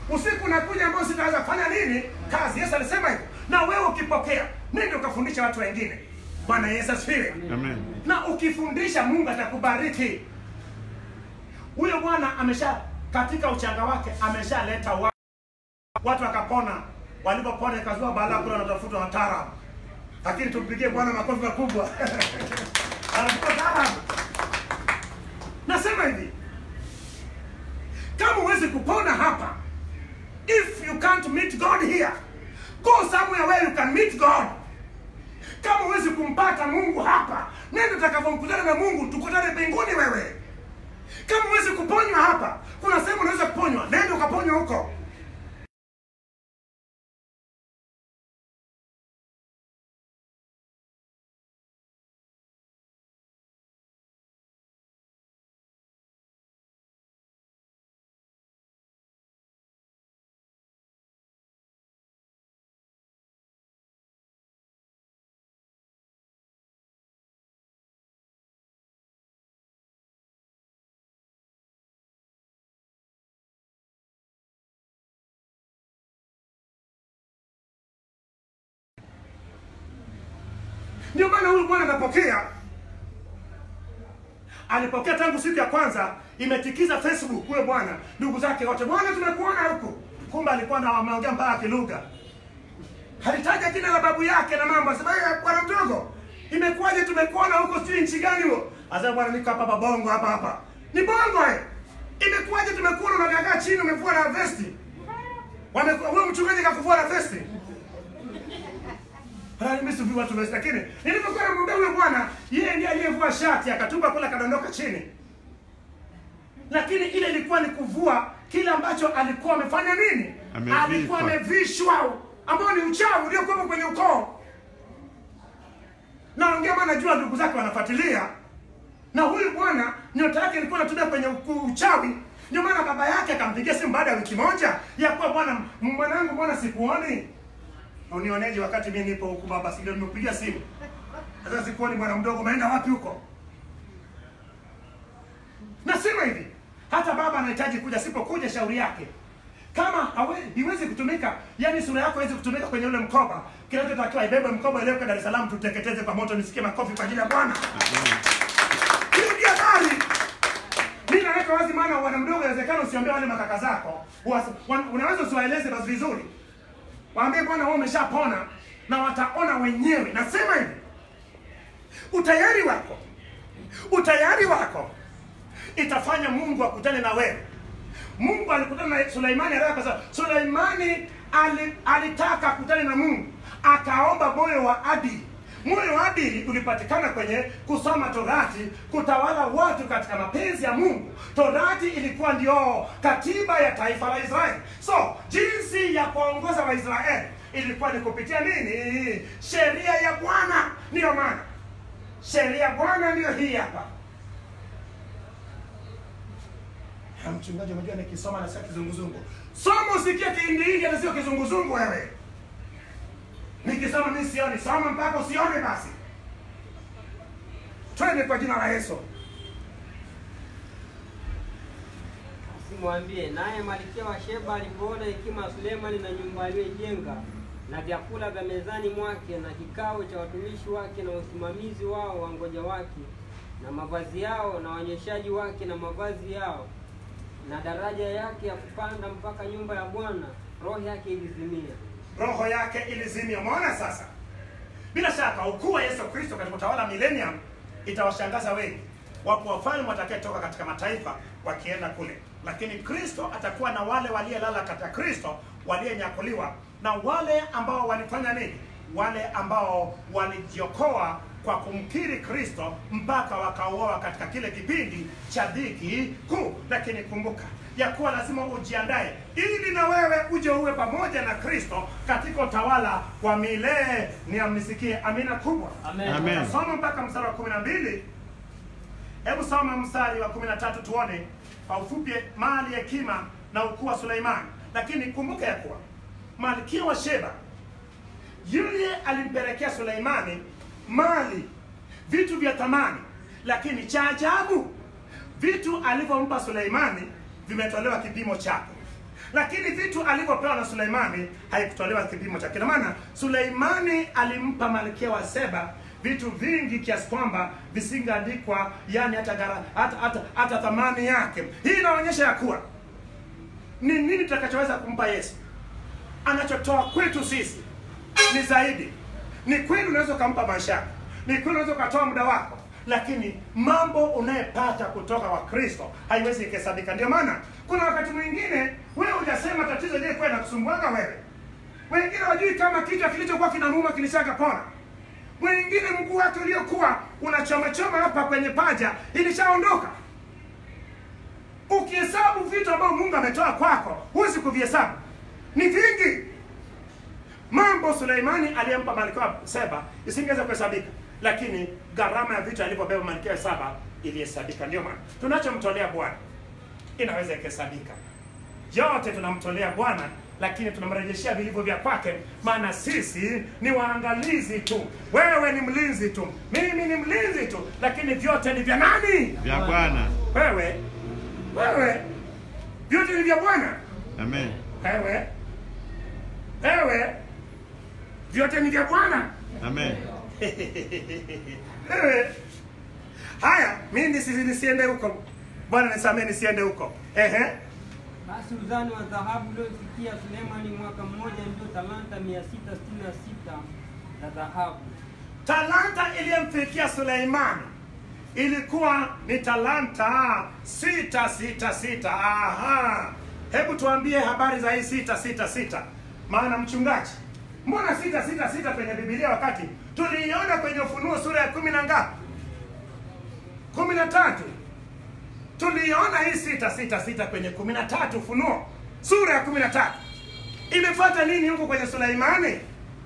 usiku unakuja ambao sitaweza kufanya nini kazi yesu alisema hivyo na wewe ukipokea nende ukafundisha watu wengine bwana yesu asifiwe Amen. na ukifundisha mungu atakubariki huyo bwana amesha katika uchanga wake ameshaleta wa, watu wakapona walipopona ikazua balaa kule wanatafuta wataalamu lakini tumpigie bwana makofi makubwa anatupa taalamu nasema hivi kama huwezi kupona hapa if you can't meet god here go somewhere where you can meet god kama huwezi kumpata mungu hapa nenda utakavyomkutana na mungu tukutane mbinguni wewe kama huwezi kuponywa hapa kuna sehemu unaweza kuponywa nenda ukaponywa huko ndio maana huyu bwana anapokea alipokea tangu siku ya kwanza imetikiza facebook huyo bwana ndugu zake wote bwana tumekuona huku kumbe alikuwa na wameongea mpaka kilugha halitaja jina la babu yake na mambo asema "Eh, bwana mdogo imekuwaje tumekuona huko sijui nchi gani huo asema bwana niko hapa hapa bongo hapa hapa ni bongo eh imekuwaje tumekuona unagagaa chini umevua na vesti Wame- huyo mchungaji kakuvua na vesti Halali mimi sivui watu vesti lakini nilipokuwa namwambia huyo bwana yeye ndiye aliyevua shati akatupa kule akadondoka chini lakini ile ilikuwa ni kuvua kile ambacho alikuwa amefanya nini Amevishwa. alikuwa amevishwa ambao ni uchawi uliokuwepo kwenye ukoo naongea maana najua ndugu zake wanafuatilia na huyu bwana nyota yake ilikuwa inatumia kwenye uku- uchawi ndio maana baba yake akampigia simu baada ya wiki moja ya kuwa bwana m- mwanangu mbona sikuoni unioneje wakati mimi nipo huku baba si ndio nimekupigia simu sasa sikuoni bwana mdogo umeenda wapi huko nasema hivi hata baba anahitaji kuja sipokuja shauri yake kama hawe- iwezi kutumika yani sura yako haiwezi kutumika kwenye ule mkoba kinachotakiwa ibebe mkoba ileweka dar es salaam tuteketeze kwa moto nisikie makofi kwa ajili ya bwana hiyo ndio habari mi naweka wazi maana wana mdogo inawezekana usiambie wale makaka zako Uwasi- wan- unaweza usiwaeleze basi vizuri waambie bwana wewe umeshapona na wataona wenyewe nasema hivi utayari wako utayari wako itafanya mungu akutane na wewe mungu alikutana na suleimani haraka kwa suleimani ali, alitaka akutane na mungu akaomba moyo wa adili moyo wa adili ulipatikana kwenye kusoma torati kutawala watu katika mapenzi ya mungu torati ilikuwa ndio katiba ya taifa la israeli so jinsi ya kuwaongoza waisraeli ilikuwa ni kupitia nini sheria ya bwana ndiyo maana sheria ya bwana ndiyo hii hapa Ha, mchungaji unajua nikisoma nasikia kizunguzungu soma usikie kihindihindi hata sio kizunguzungu wewe nikisoma mi sioni soma mpaka usione basi twende kwa jina la yesu Simwambie naye Malkia wa Sheba alipoona hekima ya Sulemani na nyumba aliyoijenga na vyakula vya mezani mwake na kikao cha watumishi wake na usimamizi wao wa ngoja wake na mavazi yao na wanyeshaji wake na mavazi yao na daraja yake ya kupanda mpaka nyumba ya Bwana, roho yake ilizimia. roho yake ilizimia umeona sasa bila shaka ukuu wa yesu kristo katika utawala millennium itawashangaza wengi wapo wafalme watakayetoka katika mataifa wakienda kule lakini kristo atakuwa na wale waliyelala katika kristo waliyenyakuliwa na wale ambao walifanya nini wale ambao walijiokoa kwa kumkiri kristo mpaka wakauoa katika kile kipindi cha dhiki kuu lakini kumbuka ya kuwa lazima ujiandae ili na wewe uje uwe pamoja na kristo katika utawala wa milele ni amnisikie amina kubwa Amen. Amen. soma mpaka mstari wa kumi na mbili hebu soma mstari wa kumi na tatu tuone kwa ufupi mali hekima na ukuu wa suleimani lakini kumbuka ya kuwa malkia wa sheba yule alimpelekea suleimani mali vitu vya thamani lakini cha ajabu vitu alivyompa suleimani vimetolewa kipimo chake lakini vitu alivyopewa na Suleimani haikutolewa kipimo cha kina maana Suleimani alimpa malkia wa Seba vitu vingi kiasi kwamba visingeandikwa yani hata, gara, hata, hata, hata thamani yake. Hii inaonyesha ya kuwa ni nini tutakachoweza kumpa Yesu. Anachotoa kwetu sisi ni zaidi. Ni kweli unaweza ukampa maisha yako, ni kweli unaweza ukatoa muda wako, lakini mambo unayepata kutoka kwa Kristo haiwezi ikahesabika. Ndio maana kuna wakati mwingine wewe hujasema tatizo lilikuwa inakusumbuanga wewe, wengine wajui kama kichwa kilichokuwa kinamuuma kilishakapona, mwingine mguu wake uliokuwa unachomachoma hapa kwenye paja ilishaondoka. Ukihesabu vitu ambavyo Mungu ametoa kwako, huwezi kuvihesabu, ni vingi. Mambo Suleimani aliyempa malkia wa Seba isingeweza kuhesabika, lakini gharama ya vitu alivyobeba malkia wa Seba ilihesabika. Ndio maana tunachomtolea Bwana inaweza ikahesabika. Yote tunamtolea Bwana, lakini tunamrejeshea vilivyo vya kwake, maana sisi ni waangalizi tu. Wewe ni mlinzi tu, mimi ni mlinzi tu, lakini vyote ni vya nani? Vya Bwana. Wewe, wewe, vyote ni vya Bwana. Amen. Wewe, wewe, vyote ni vya Bwana. Amen. Wewe, haya, mimi nisi, nisiende huko. Bwana nisamee, nisiende huko. Ehe, Basi uzani wa dhahabu uliofikia Sulemani mwaka mmoja ndio talanta 666 za dhahabu. talanta iliyomfikia Suleimani ilikuwa ni talanta sita sita sita. Aha, hebu tuambie habari za hii sita sita sita, maana mchungaji, mbona sita sita sita kwenye Biblia wakati tuliiona kwenye Ufunuo sura ya kumi na ngapi? kumi na tatu. Tuliiona hii sita sita sita kwenye kumi na tatu Ufunuo sura ya kumi na tatu. Imefuata nini huko kwenye Suleimani?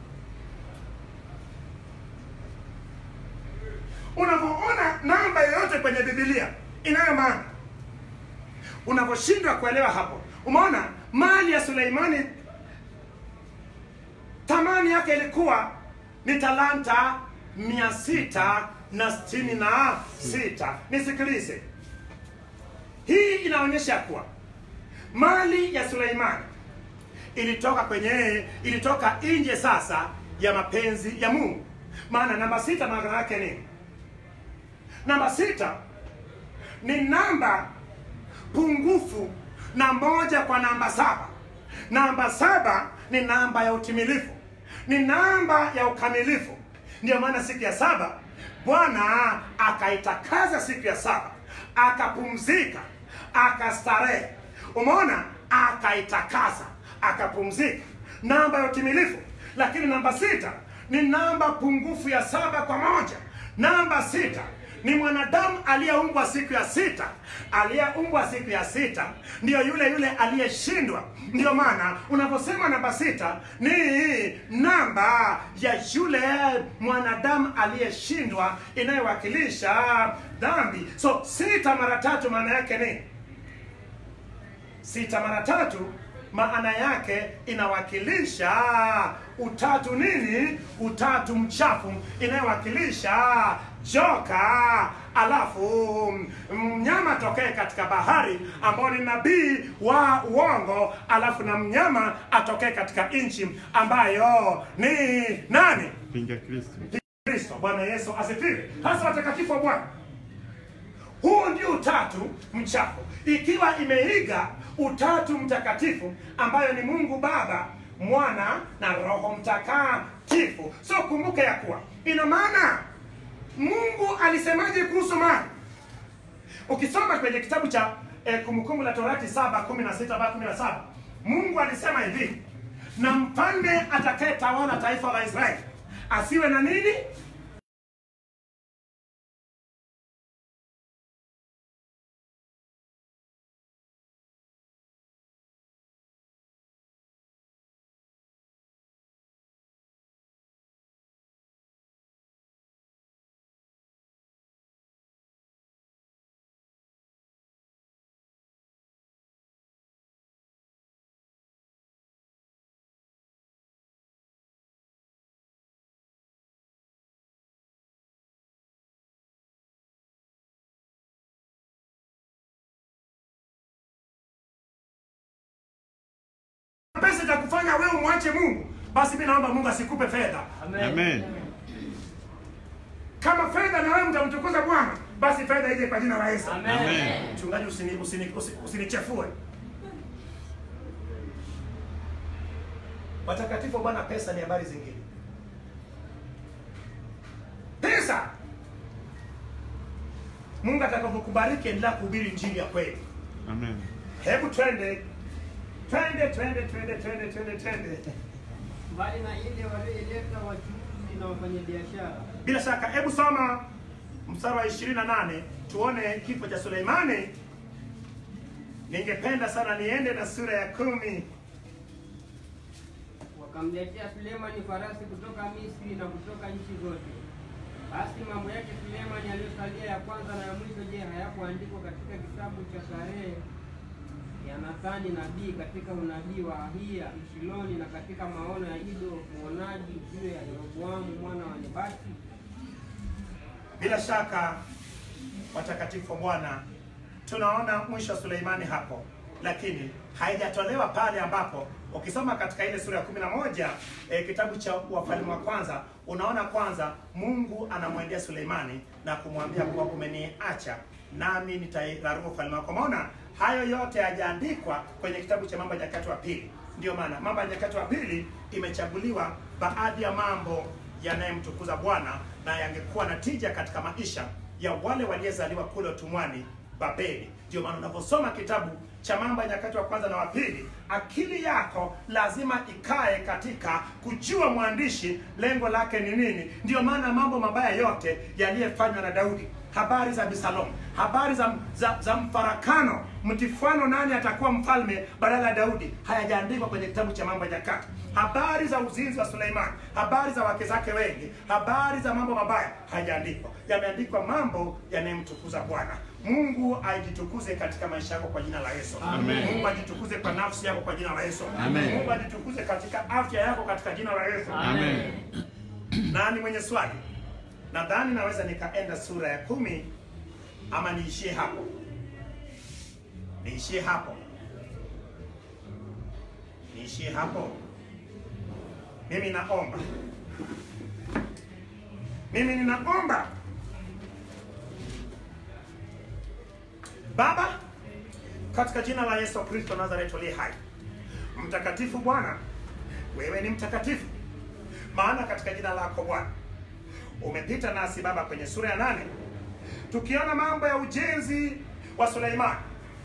Unapoona namba yoyote kwenye Biblia inayo maana, unaposhindwa kuelewa hapo, umeona mali ya Suleimani thamani yake ilikuwa ni talanta mia sita na sitini na sita. Nisikilize, hii inaonyesha kuwa mali ya Suleimani ilitoka kwenye ilitoka nje sasa ya mapenzi ya Mungu. Maana namba sita maana yake nini? Namba sita ni namba pungufu na moja kwa namba saba. Namba saba ni namba ya utimilifu, ni namba ya ukamilifu. Ndiyo maana siku ya saba Bwana akaitakaza siku ya saba, akapumzika, akastarehe. Umeona, akaitakasa, akapumzika, namba ya utimilifu. Lakini namba sita ni namba pungufu ya saba kwa moja. Namba sita ni mwanadamu aliyeumbwa siku ya sita. Aliyeumbwa siku ya sita ndiyo yule yule aliyeshindwa. Ndiyo maana unaposema namba sita ni namba ya yule mwanadamu aliyeshindwa, inayowakilisha dhambi. So sita mara tatu maana yake ni sita mara tatu maana yake inawakilisha utatu nini? Utatu mchafu, inayowakilisha joka, alafu mnyama atokee katika bahari ambao ni nabii wa uongo, alafu na mnyama atokee katika nchi ambayo ni nani? Pinga Kristo. Kristo. Bwana Yesu asifiwe. Hasa watakatifu wa Bwana, huu ndio utatu mchafu, ikiwa imeiga utatu mtakatifu ambayo ni Mungu Baba, Mwana na Roho Mtakatifu. So kumbuka ya kuwa ina maana Mungu alisemaje kuhusu mali? Ukisoma kwenye kitabu cha eh, Kumbukumbu la Torati saba kumi na sita mpaka kumi na saba Mungu alisema hivi, na mfalme atakayetawala taifa la Israeli asiwe na nini? zitakufanya wewe umwache Mungu, basi mimi naomba Mungu asikupe fedha. Amen. Kama fedha na wewe mtamtukuza Bwana, basi fedha ije kwa jina la Yesu. Amen. Mchungaji, usini usini usi- usinichafue. Watakatifu wa Bwana, pesa ni habari zingine. Pesa, Mungu atakapokubariki, endelea kuhubiri injili ya kweli. Amen. Hebu twende twende twende twende twende twende twende. mbali na ile walioileta wachuuzi na wafanyabiashara. Bila shaka, hebu soma mstari wa 28 tuone kifo cha Suleimani. Ningependa sana niende na sura ya kumi. Wakamletea Sulemani farasi kutoka Misri na kutoka nchi zote. Basi mambo yake Sulemani aliyosalia ya kwanza na ya mwisho, je, hayakuandikwa katika kitabu cha Sarehe ya Nathani nabii, katika unabii wa Ahia Mshiloni, na katika maono ya Ido mwonaji juu ya Yeroboamu mwana wa Nebati? Bila shaka, watakatifu wa Bwana, tunaona mwisho wa Suleimani hapo, lakini haijatolewa pale ambapo ukisoma katika ile sura ya kumi na moja e, kitabu cha Wafalme wa kwanza, unaona kwanza Mungu anamwendea Suleimani na kumwambia kuwa umeniacha nami nitairarua ufalme wako. Maona hayo yote hayajaandikwa kwenye kitabu cha Mambo ya Nyakati wa Pili. Ndio maana Mambo ya Nyakati wa Pili imechaguliwa baadhi ya mambo yanayemtukuza Bwana na yangekuwa na tija katika maisha ya wale waliozaliwa kule utumwani Babeli. Ndio maana unaposoma kitabu cha Mambo ya Nyakati wa kwanza na wa pili, akili yako lazima ikae katika kujua mwandishi lengo lake ni nini. Ndio maana mambo mabaya yote yaliyofanywa na Daudi, habari za Absalomu, habari za, za, za mfarakano, mtifano, nani atakuwa mfalme badala ya Daudi, hayajaandikwa kwenye kitabu cha Mambo ya Nyakati. Habari za uzinzi wa Suleimani, habari za wake zake wengi, habari za mambo mabaya hayajaandikwa. Yameandikwa mambo yanayemtukuza Bwana. Mungu ajitukuze katika maisha yako kwa jina la Yesu. Amen. Mungu ajitukuze kwa nafsi yako kwa jina la Yesu. Amen. Mungu ajitukuze katika afya yako katika jina la Yesu. Amen. Nani mwenye swali? Nadhani naweza nikaenda sura ya kumi ama niishie hapo, niishie hapo, niishie hapo. Mimi naomba, mimi ninaomba Baba, katika jina la Yesu Kristo Nazareti aliye hai, mtakatifu Bwana, wewe ni mtakatifu, maana katika jina lako Bwana umepita nasi Baba kwenye sura ya nane tukiona mambo ya ujenzi wa Suleimani,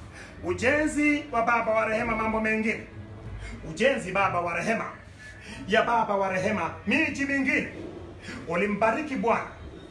ujenzi wa baba wa rehema, mambo mengine, ujenzi baba wa rehema ya baba wa rehema, miji mingine. Ulimbariki Bwana,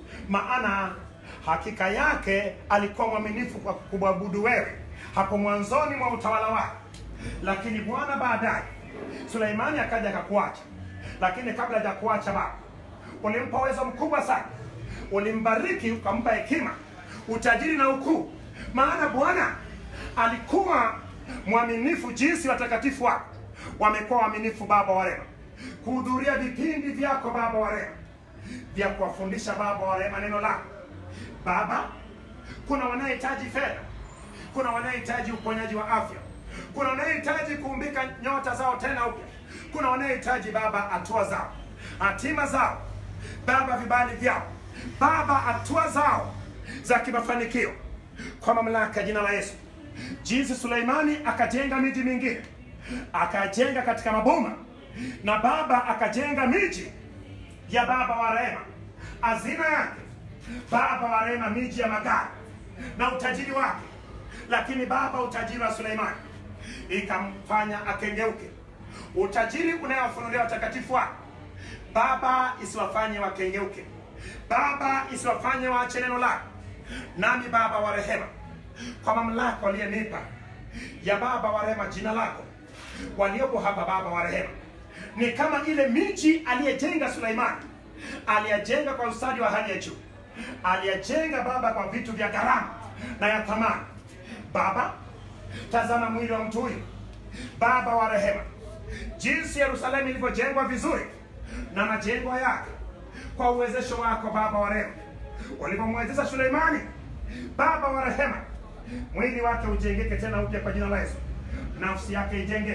maana hakika yake alikuwa mwaminifu kwa kumwabudu wewe hapo mwanzoni mwa utawala wake, lakini Bwana baadaye Suleimani akaja akakuacha, lakini kabla ya kuacha baba ulimpa uwezo mkubwa sana, ulimbariki ukampa hekima, utajiri na ukuu, maana Bwana alikuwa mwaminifu jinsi watakatifu wako wamekuwa waaminifu, Baba wa rehema, kuhudhuria vipindi vyako Baba wa rehema, vya kuwafundisha Baba wa rehema neno lako Baba. Kuna wanaohitaji fedha, kuna wanaohitaji uponyaji wa afya, kuna wanaohitaji kuumbika nyota zao tena upya, kuna wanaohitaji Baba hatua zao, hatima zao Baba, vibali vyao Baba, hatua zao za kimafanikio kwa mamlaka ya jina la Yesu. Jinsi Suleimani akajenga miji mingine, akajenga katika maboma, na Baba akajenga miji ya Baba wa rehema, hazina yake Baba wa rehema, miji ya magari na utajiri wake. Lakini Baba, utajiri wa Suleimani ikamfanya akengeuke. Utajiri unayowafunulia watakatifu wake Baba, isiwafanye wakengeuke. Baba, isiwafanye waache neno lako. Nami Baba wa rehema, kwa mamlaka waliyenipa ya Baba wa rehema, jina lako, waliopo hapa Baba wa rehema, ni kama ile miji aliyejenga Suleimani. Aliyajenga kwa ustadi wa hali ya juu, aliyajenga Baba kwa vitu vya gharama na ya thamani. Baba, tazama mwili wa mtu huyu Baba wa rehema, jinsi Yerusalemu ilivyojengwa vizuri na majengo yake kwa uwezesho wako Baba wa rehema, ulivyomwezesha Suleimani Baba wa rehema, mwili wake ujengeke tena upya kwa jina la Yesu, nafsi yake ijengeke,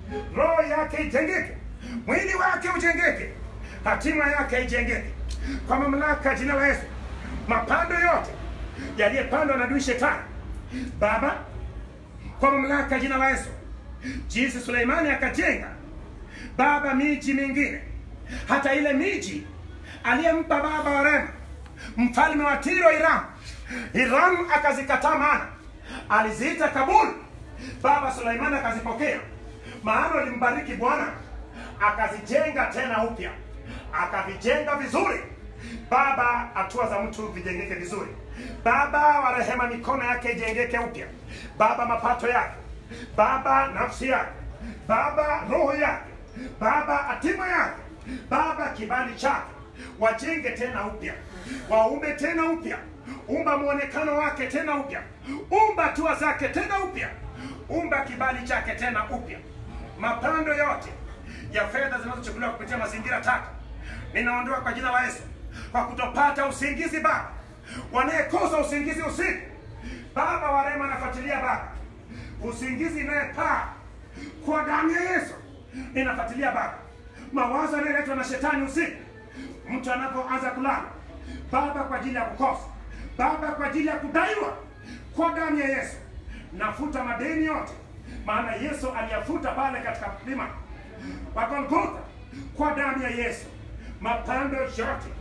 roho yake ijengeke, mwili wake ujengeke, hatima yake ijengeke kwa mamlaka ya jina la Yesu. Mapando yote yaliyepandwa na adui shetani, Baba, kwa mamlaka ya jina la Yesu, jinsi Suleimani akajenga Baba miji mingine, hata ile miji aliyempa baba wa Rema mfalme wa Tiro Iram, Iram akazikataa, maana aliziita Kabul. Baba Suleimani akazipokea, maana alimbariki Bwana, akazijenga tena upya, akavijenga vizuri. Baba, hatua za mtu vijengeke vizuri. Baba wa rehema, mikono yake ijengeke upya. Baba, mapato yake, Baba nafsi yake, Baba roho yake, Baba hatima yake, Baba kibali chake, wajenge tena upya, waume tena upya, umba mwonekano wake tena upya, umba hatua zake tena upya, umba kibali chake tena upya. Mapando yote ya fedha zinazochukuliwa kupitia mazingira tata ninaondoa kwa jina la Yesu, kwa kutopata usingizi Baba, wanayekosa usingizi usiku Baba wa rehema, nafuatilia Baba usingizi inayepaa kwa damu ya Yesu, ninafuatilia Baba mawazo yanayoletwa na shetani usiku, mtu anapoanza kulala Baba, kwa ajili ya kukosa Baba, kwa ajili ya kudaiwa, kwa damu ya Yesu nafuta madeni yote, maana Yesu aliyafuta pale katika mlima wa Golgotha kwa damu ya Yesu. Mapando yote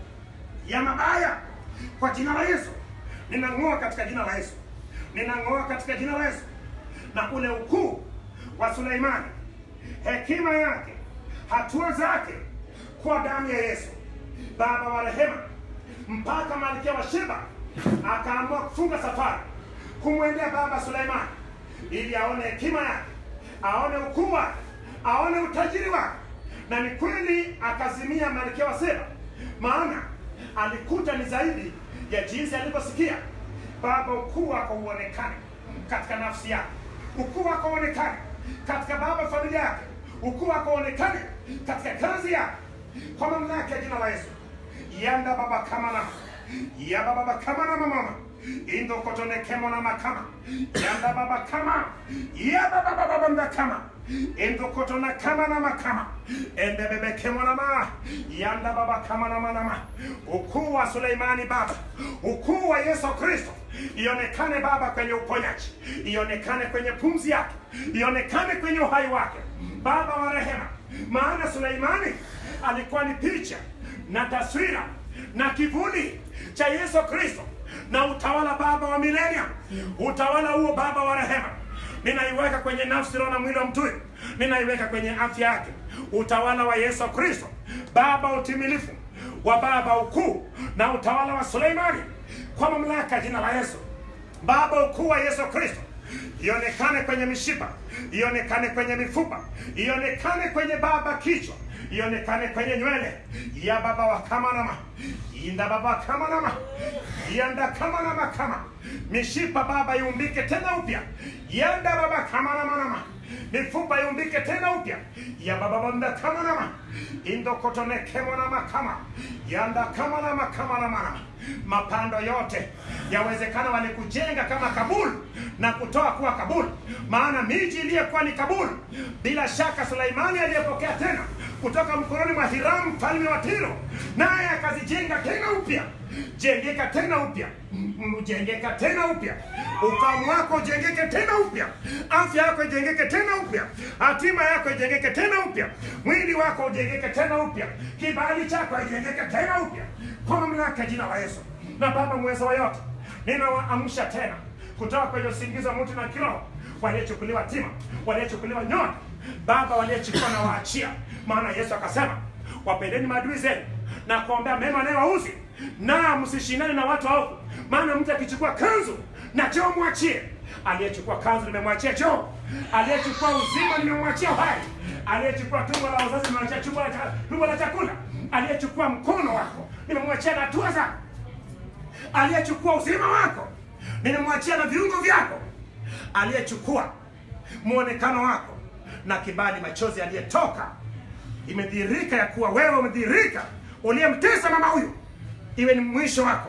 ya mabaya kwa jina la Yesu ninang'oa katika jina la Yesu, ninang'oa katika jina la Yesu. Na ule ukuu wa Suleimani, hekima yake, hatua zake kwa damu ya Yesu, Baba wa rehema, mpaka malkia wa Sheba akaamua kufunga safari kumwendea Baba Suleimani ili aone hekima yake, aone ukuu wake, aone utajiri wake. Na ni kweli akazimia malkia wa Sheba, maana alikuta ni zaidi ya jinsi alivyosikia. Baba, ukuu wako uonekane katika nafsi yake, ukuu wako uonekane katika baba familia yake, ukuu wako uonekane katika kazi yake, kwa mamlaka ya jina la Yesu. yanda baba kama na ya baba kama na mama indo kotone kemo na makama yanda baba kama ya baba baba baba kama indo kotona kama na makama ende bebe kemo na ma yanda baba kama na manama ukuu wa Suleimani baba ukuu wa Yesu Kristo ionekane baba kwenye uponyaji ionekane kwenye pumzi yake ionekane kwenye uhai wake baba wa rehema maana Suleimani alikuwa ni picha na taswira na kivuli cha Yesu Kristo na utawala baba wa milenia utawala huo baba wa rehema ninaiweka kwenye nafsi roho na mwili wa mtu huyu. ninaiweka kwenye afya yake utawala wa Yesu Kristo baba utimilifu wa baba ukuu na utawala wa Suleimani kwa mamlaka ya jina la Yesu baba ukuu wa Yesu Kristo ionekane kwenye mishipa ionekane kwenye mifupa ionekane kwenye baba kichwa ionekane kwenye nywele ya baba wa kamanama inda baba wa kamanama yanda kamanama kama mishipa baba iumbike tena upya yanda baba kamanamanama mifupa iumbike tena upya ya baba banda kamanama indokotone kemonama kama yanda kamanama kamanamanama mapando yote yawezekana walikujenga kama Kabul na kutoa kuwa Kabul, maana miji iliyokuwa ni Kabul, bila shaka Suleimani aliyepokea tena kutoka mkononi mwa Hiramu mfalme wa Tiro, naye akazijenga tena upya. Jengeka tena upya, M- jengeka tena upya, ufahamu wako ujengeke tena upya, afya yako ijengeke tena upya, hatima yako ijengeke tena upya, mwili wako ujengeke tena upya, kibali chako ijengeke tena upya kwa mamlaka ya jina la Yesu. Na Baba mweza wa yote, ninawaamsha tena kutoka kwenye usingizi wa mtu na kiroho, waliochukuliwa tima, waliochukuliwa nyota, Baba waliochukua na waachia, maana Yesu akasema wapendeni maadui zenu na kuombea mema anayewauzi, na msishindane na watu waovu, maana mtu akichukua kanzu na choo mwachie. Aliyechukua kanzu nimemwachia choo, aliyechukua uzima nimemwachia uhai, aliyechukua tumbo la uzazi nimemwachia tumbo la cha- tumbo la chakula, aliyechukua mkono wako nimemwachia na hatua zako aliyechukua uzima wako nimemwachia na viungo vyako, aliyechukua mwonekano wako na kibali, machozi aliyetoka, imedhihirika ya kuwa wewe umedhihirika, uliyemtesa mama huyu, iwe ni mwisho wako.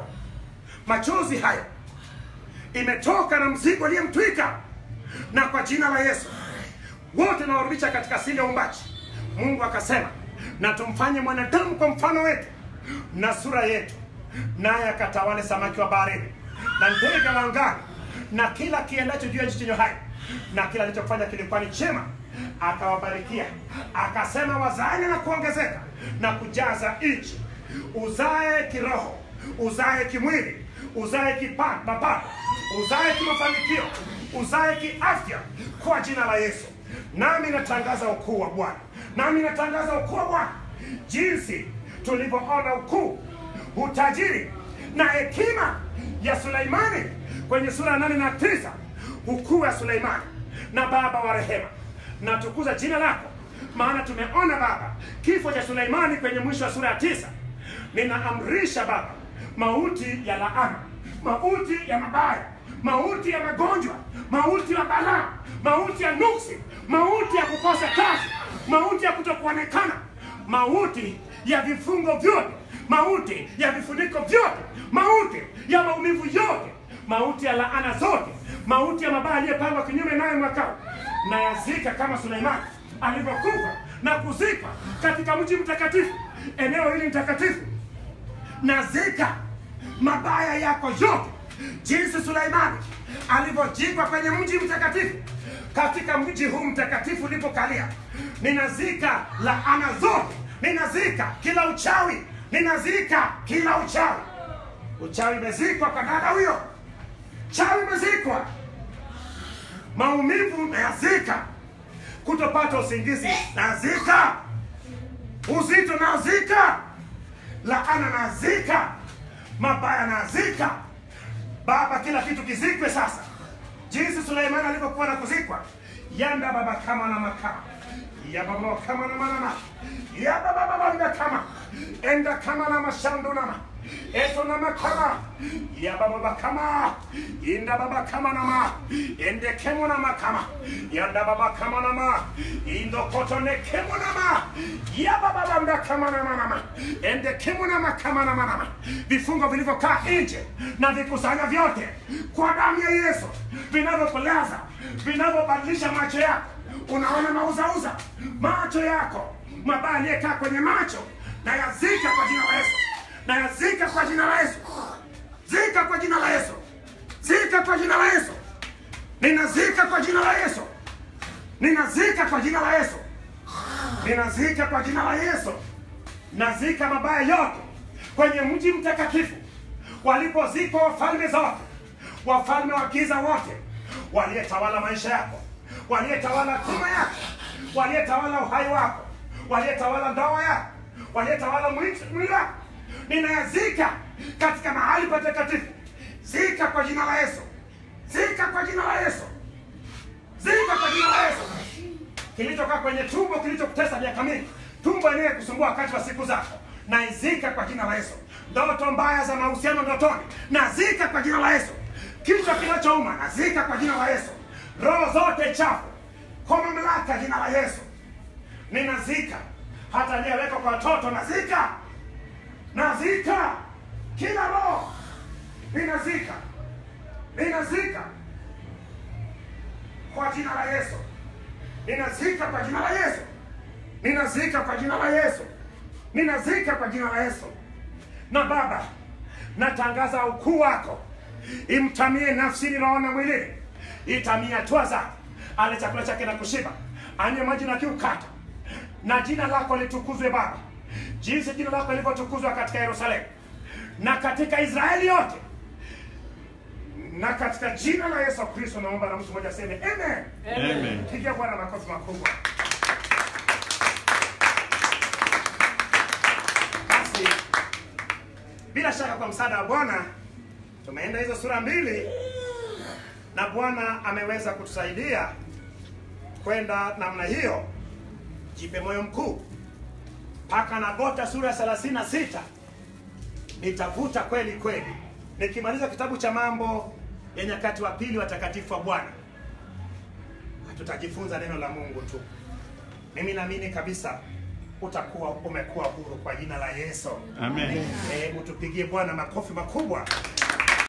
Machozi hayo imetoka na mzigo aliyemtwika, na kwa jina la Yesu wote nawarudisha katika asili ya umbaji mungu akasema na tumfanye mwanadamu kwa mfano wetu na sura yetu naye akatawale samaki wa baharini na ndege wa angani na kila kiendacho juu ya nchi chenye hai na kila alichofanya kilikuwa ni chema akawabarikia akasema wazaeni na kuongezeka na kujaza nchi uzae kiroho uzae kimwili uzae kipa- mapato uzae kimafanikio uzae kiafya kwa jina la yesu nami natangaza ukuu wa bwana nami natangaza ukuu wa bwana jinsi tulivyoona ukuu utajiri na hekima ya suleimani kwenye sura ya nane na tisa ukuu wa suleimani na baba wa rehema natukuza jina lako maana tumeona baba kifo cha suleimani kwenye mwisho wa sura ya tisa ninaamrisha baba mauti ya laana mauti ya mabaya mauti ya magonjwa mauti ya balaa mauti ya nuksi mauti ya kukosa kazi mauti ya kutokuonekana mauti ya vifungo vyote mauti ya vifuniko vyote mauti ya maumivu yote mauti ya laana zote mauti ya mabaya aliyepangwa kinyume naye mwakao na yazika kama suleimani alivyokufa na kuzikwa katika mji mtakatifu eneo hili mtakatifu nazika mabaya yako yote jinsi suleimani alivyojikwa kwenye mji mtakatifu katika mji huu mtakatifu ulipokalia ninazika laana zote ninazika kila uchawi ninazika kila uchawi uchawi umezikwa kwa dada huyo chawi umezikwa maumivu nayazika kutopata usingizi nazika uzito nazika laana nazika mabaya nazika baba kila kitu kizikwe sasa jinsi suleimani alivyokuwa na kuzikwa yanda baba kama na makama ya baba kama na manama ya baba baba nda kama enda kama na mashandu nama eto na makama ya baba baba kama inda baba kama nama ende kemo na makama yanda baba kama nama indo koto ne kemo nama ya baba baba nda kama na manama ende kemo na makama na manama vifungo vilivyokaa nje na vikusanya vyote kwa damu ya Yesu vinavyokulaza vinavyobadilisha macho yako unaona mauzauza macho yako mabaya aliyekaa kwenye macho na yazika kwa jina la Yesu na yazika kwa jina la Yesu zika kwa jina la Yesu zika kwa jina la Yesu ninazika kwa jina la Yesu ninazika kwa jina la Yesu ninazika kwa jina la Yesu nazika mabaya yote kwenye mji mtakatifu walipozikwa wafalme zote wafalme wa giza wote waliyetawala maisha yako waliyetawala tuma yako waliyetawala uhai wako waliyetawala ndoa yako waliyetawala mwili mwili wako ninayazika katika mahali patakatifu zika kwa jina la yesu zika kwa jina la yesu zika kwa jina la yesu kilichokaa kwenye tumbo kilichokutesa miaka mingi tumbo yenyewe kusumbua wakati wa siku zako naizika kwa jina la yesu ndoto mbaya za mahusiano ndotoni nazika kwa jina la yesu kichwa kinachouma nazika kwa jina la yesu roho zote chafu kwa mamlaka ya jina la yesu ninazika hata aliyewekwa kwa watoto nazika nazika kila roho ninazika ninazika kwa jina la yesu ninazika kwa jina la yesu ninazika kwa jina la yesu ninazika kwa jina la yesu na baba natangaza ukuu wako imtamie nafsini roho na mwilini itamie hatua zake ale chakula chake na kushiba anywe maji na kiu kata na jina lako litukuzwe baba jinsi jina lako lilivyotukuzwa katika yerusalemu na katika israeli yote na katika jina la yesu kristo naomba na mtu mmoja aseme amen Amen. pigia bwana makofi makubwa basi bila shaka kwa msaada wa bwana tumeenda hizo sura mbili na bwana ameweza kutusaidia kwenda namna hiyo jipe moyo mkuu mpaka nagota sura ya 36 nitavuta kweli kweli nikimaliza kitabu cha mambo ya nyakati wa pili watakatifu wa bwana tutajifunza neno la mungu tu mimi naamini kabisa utakuwa umekuwa huru kwa jina la yesu Amen. hebu tupigie bwana makofi makubwa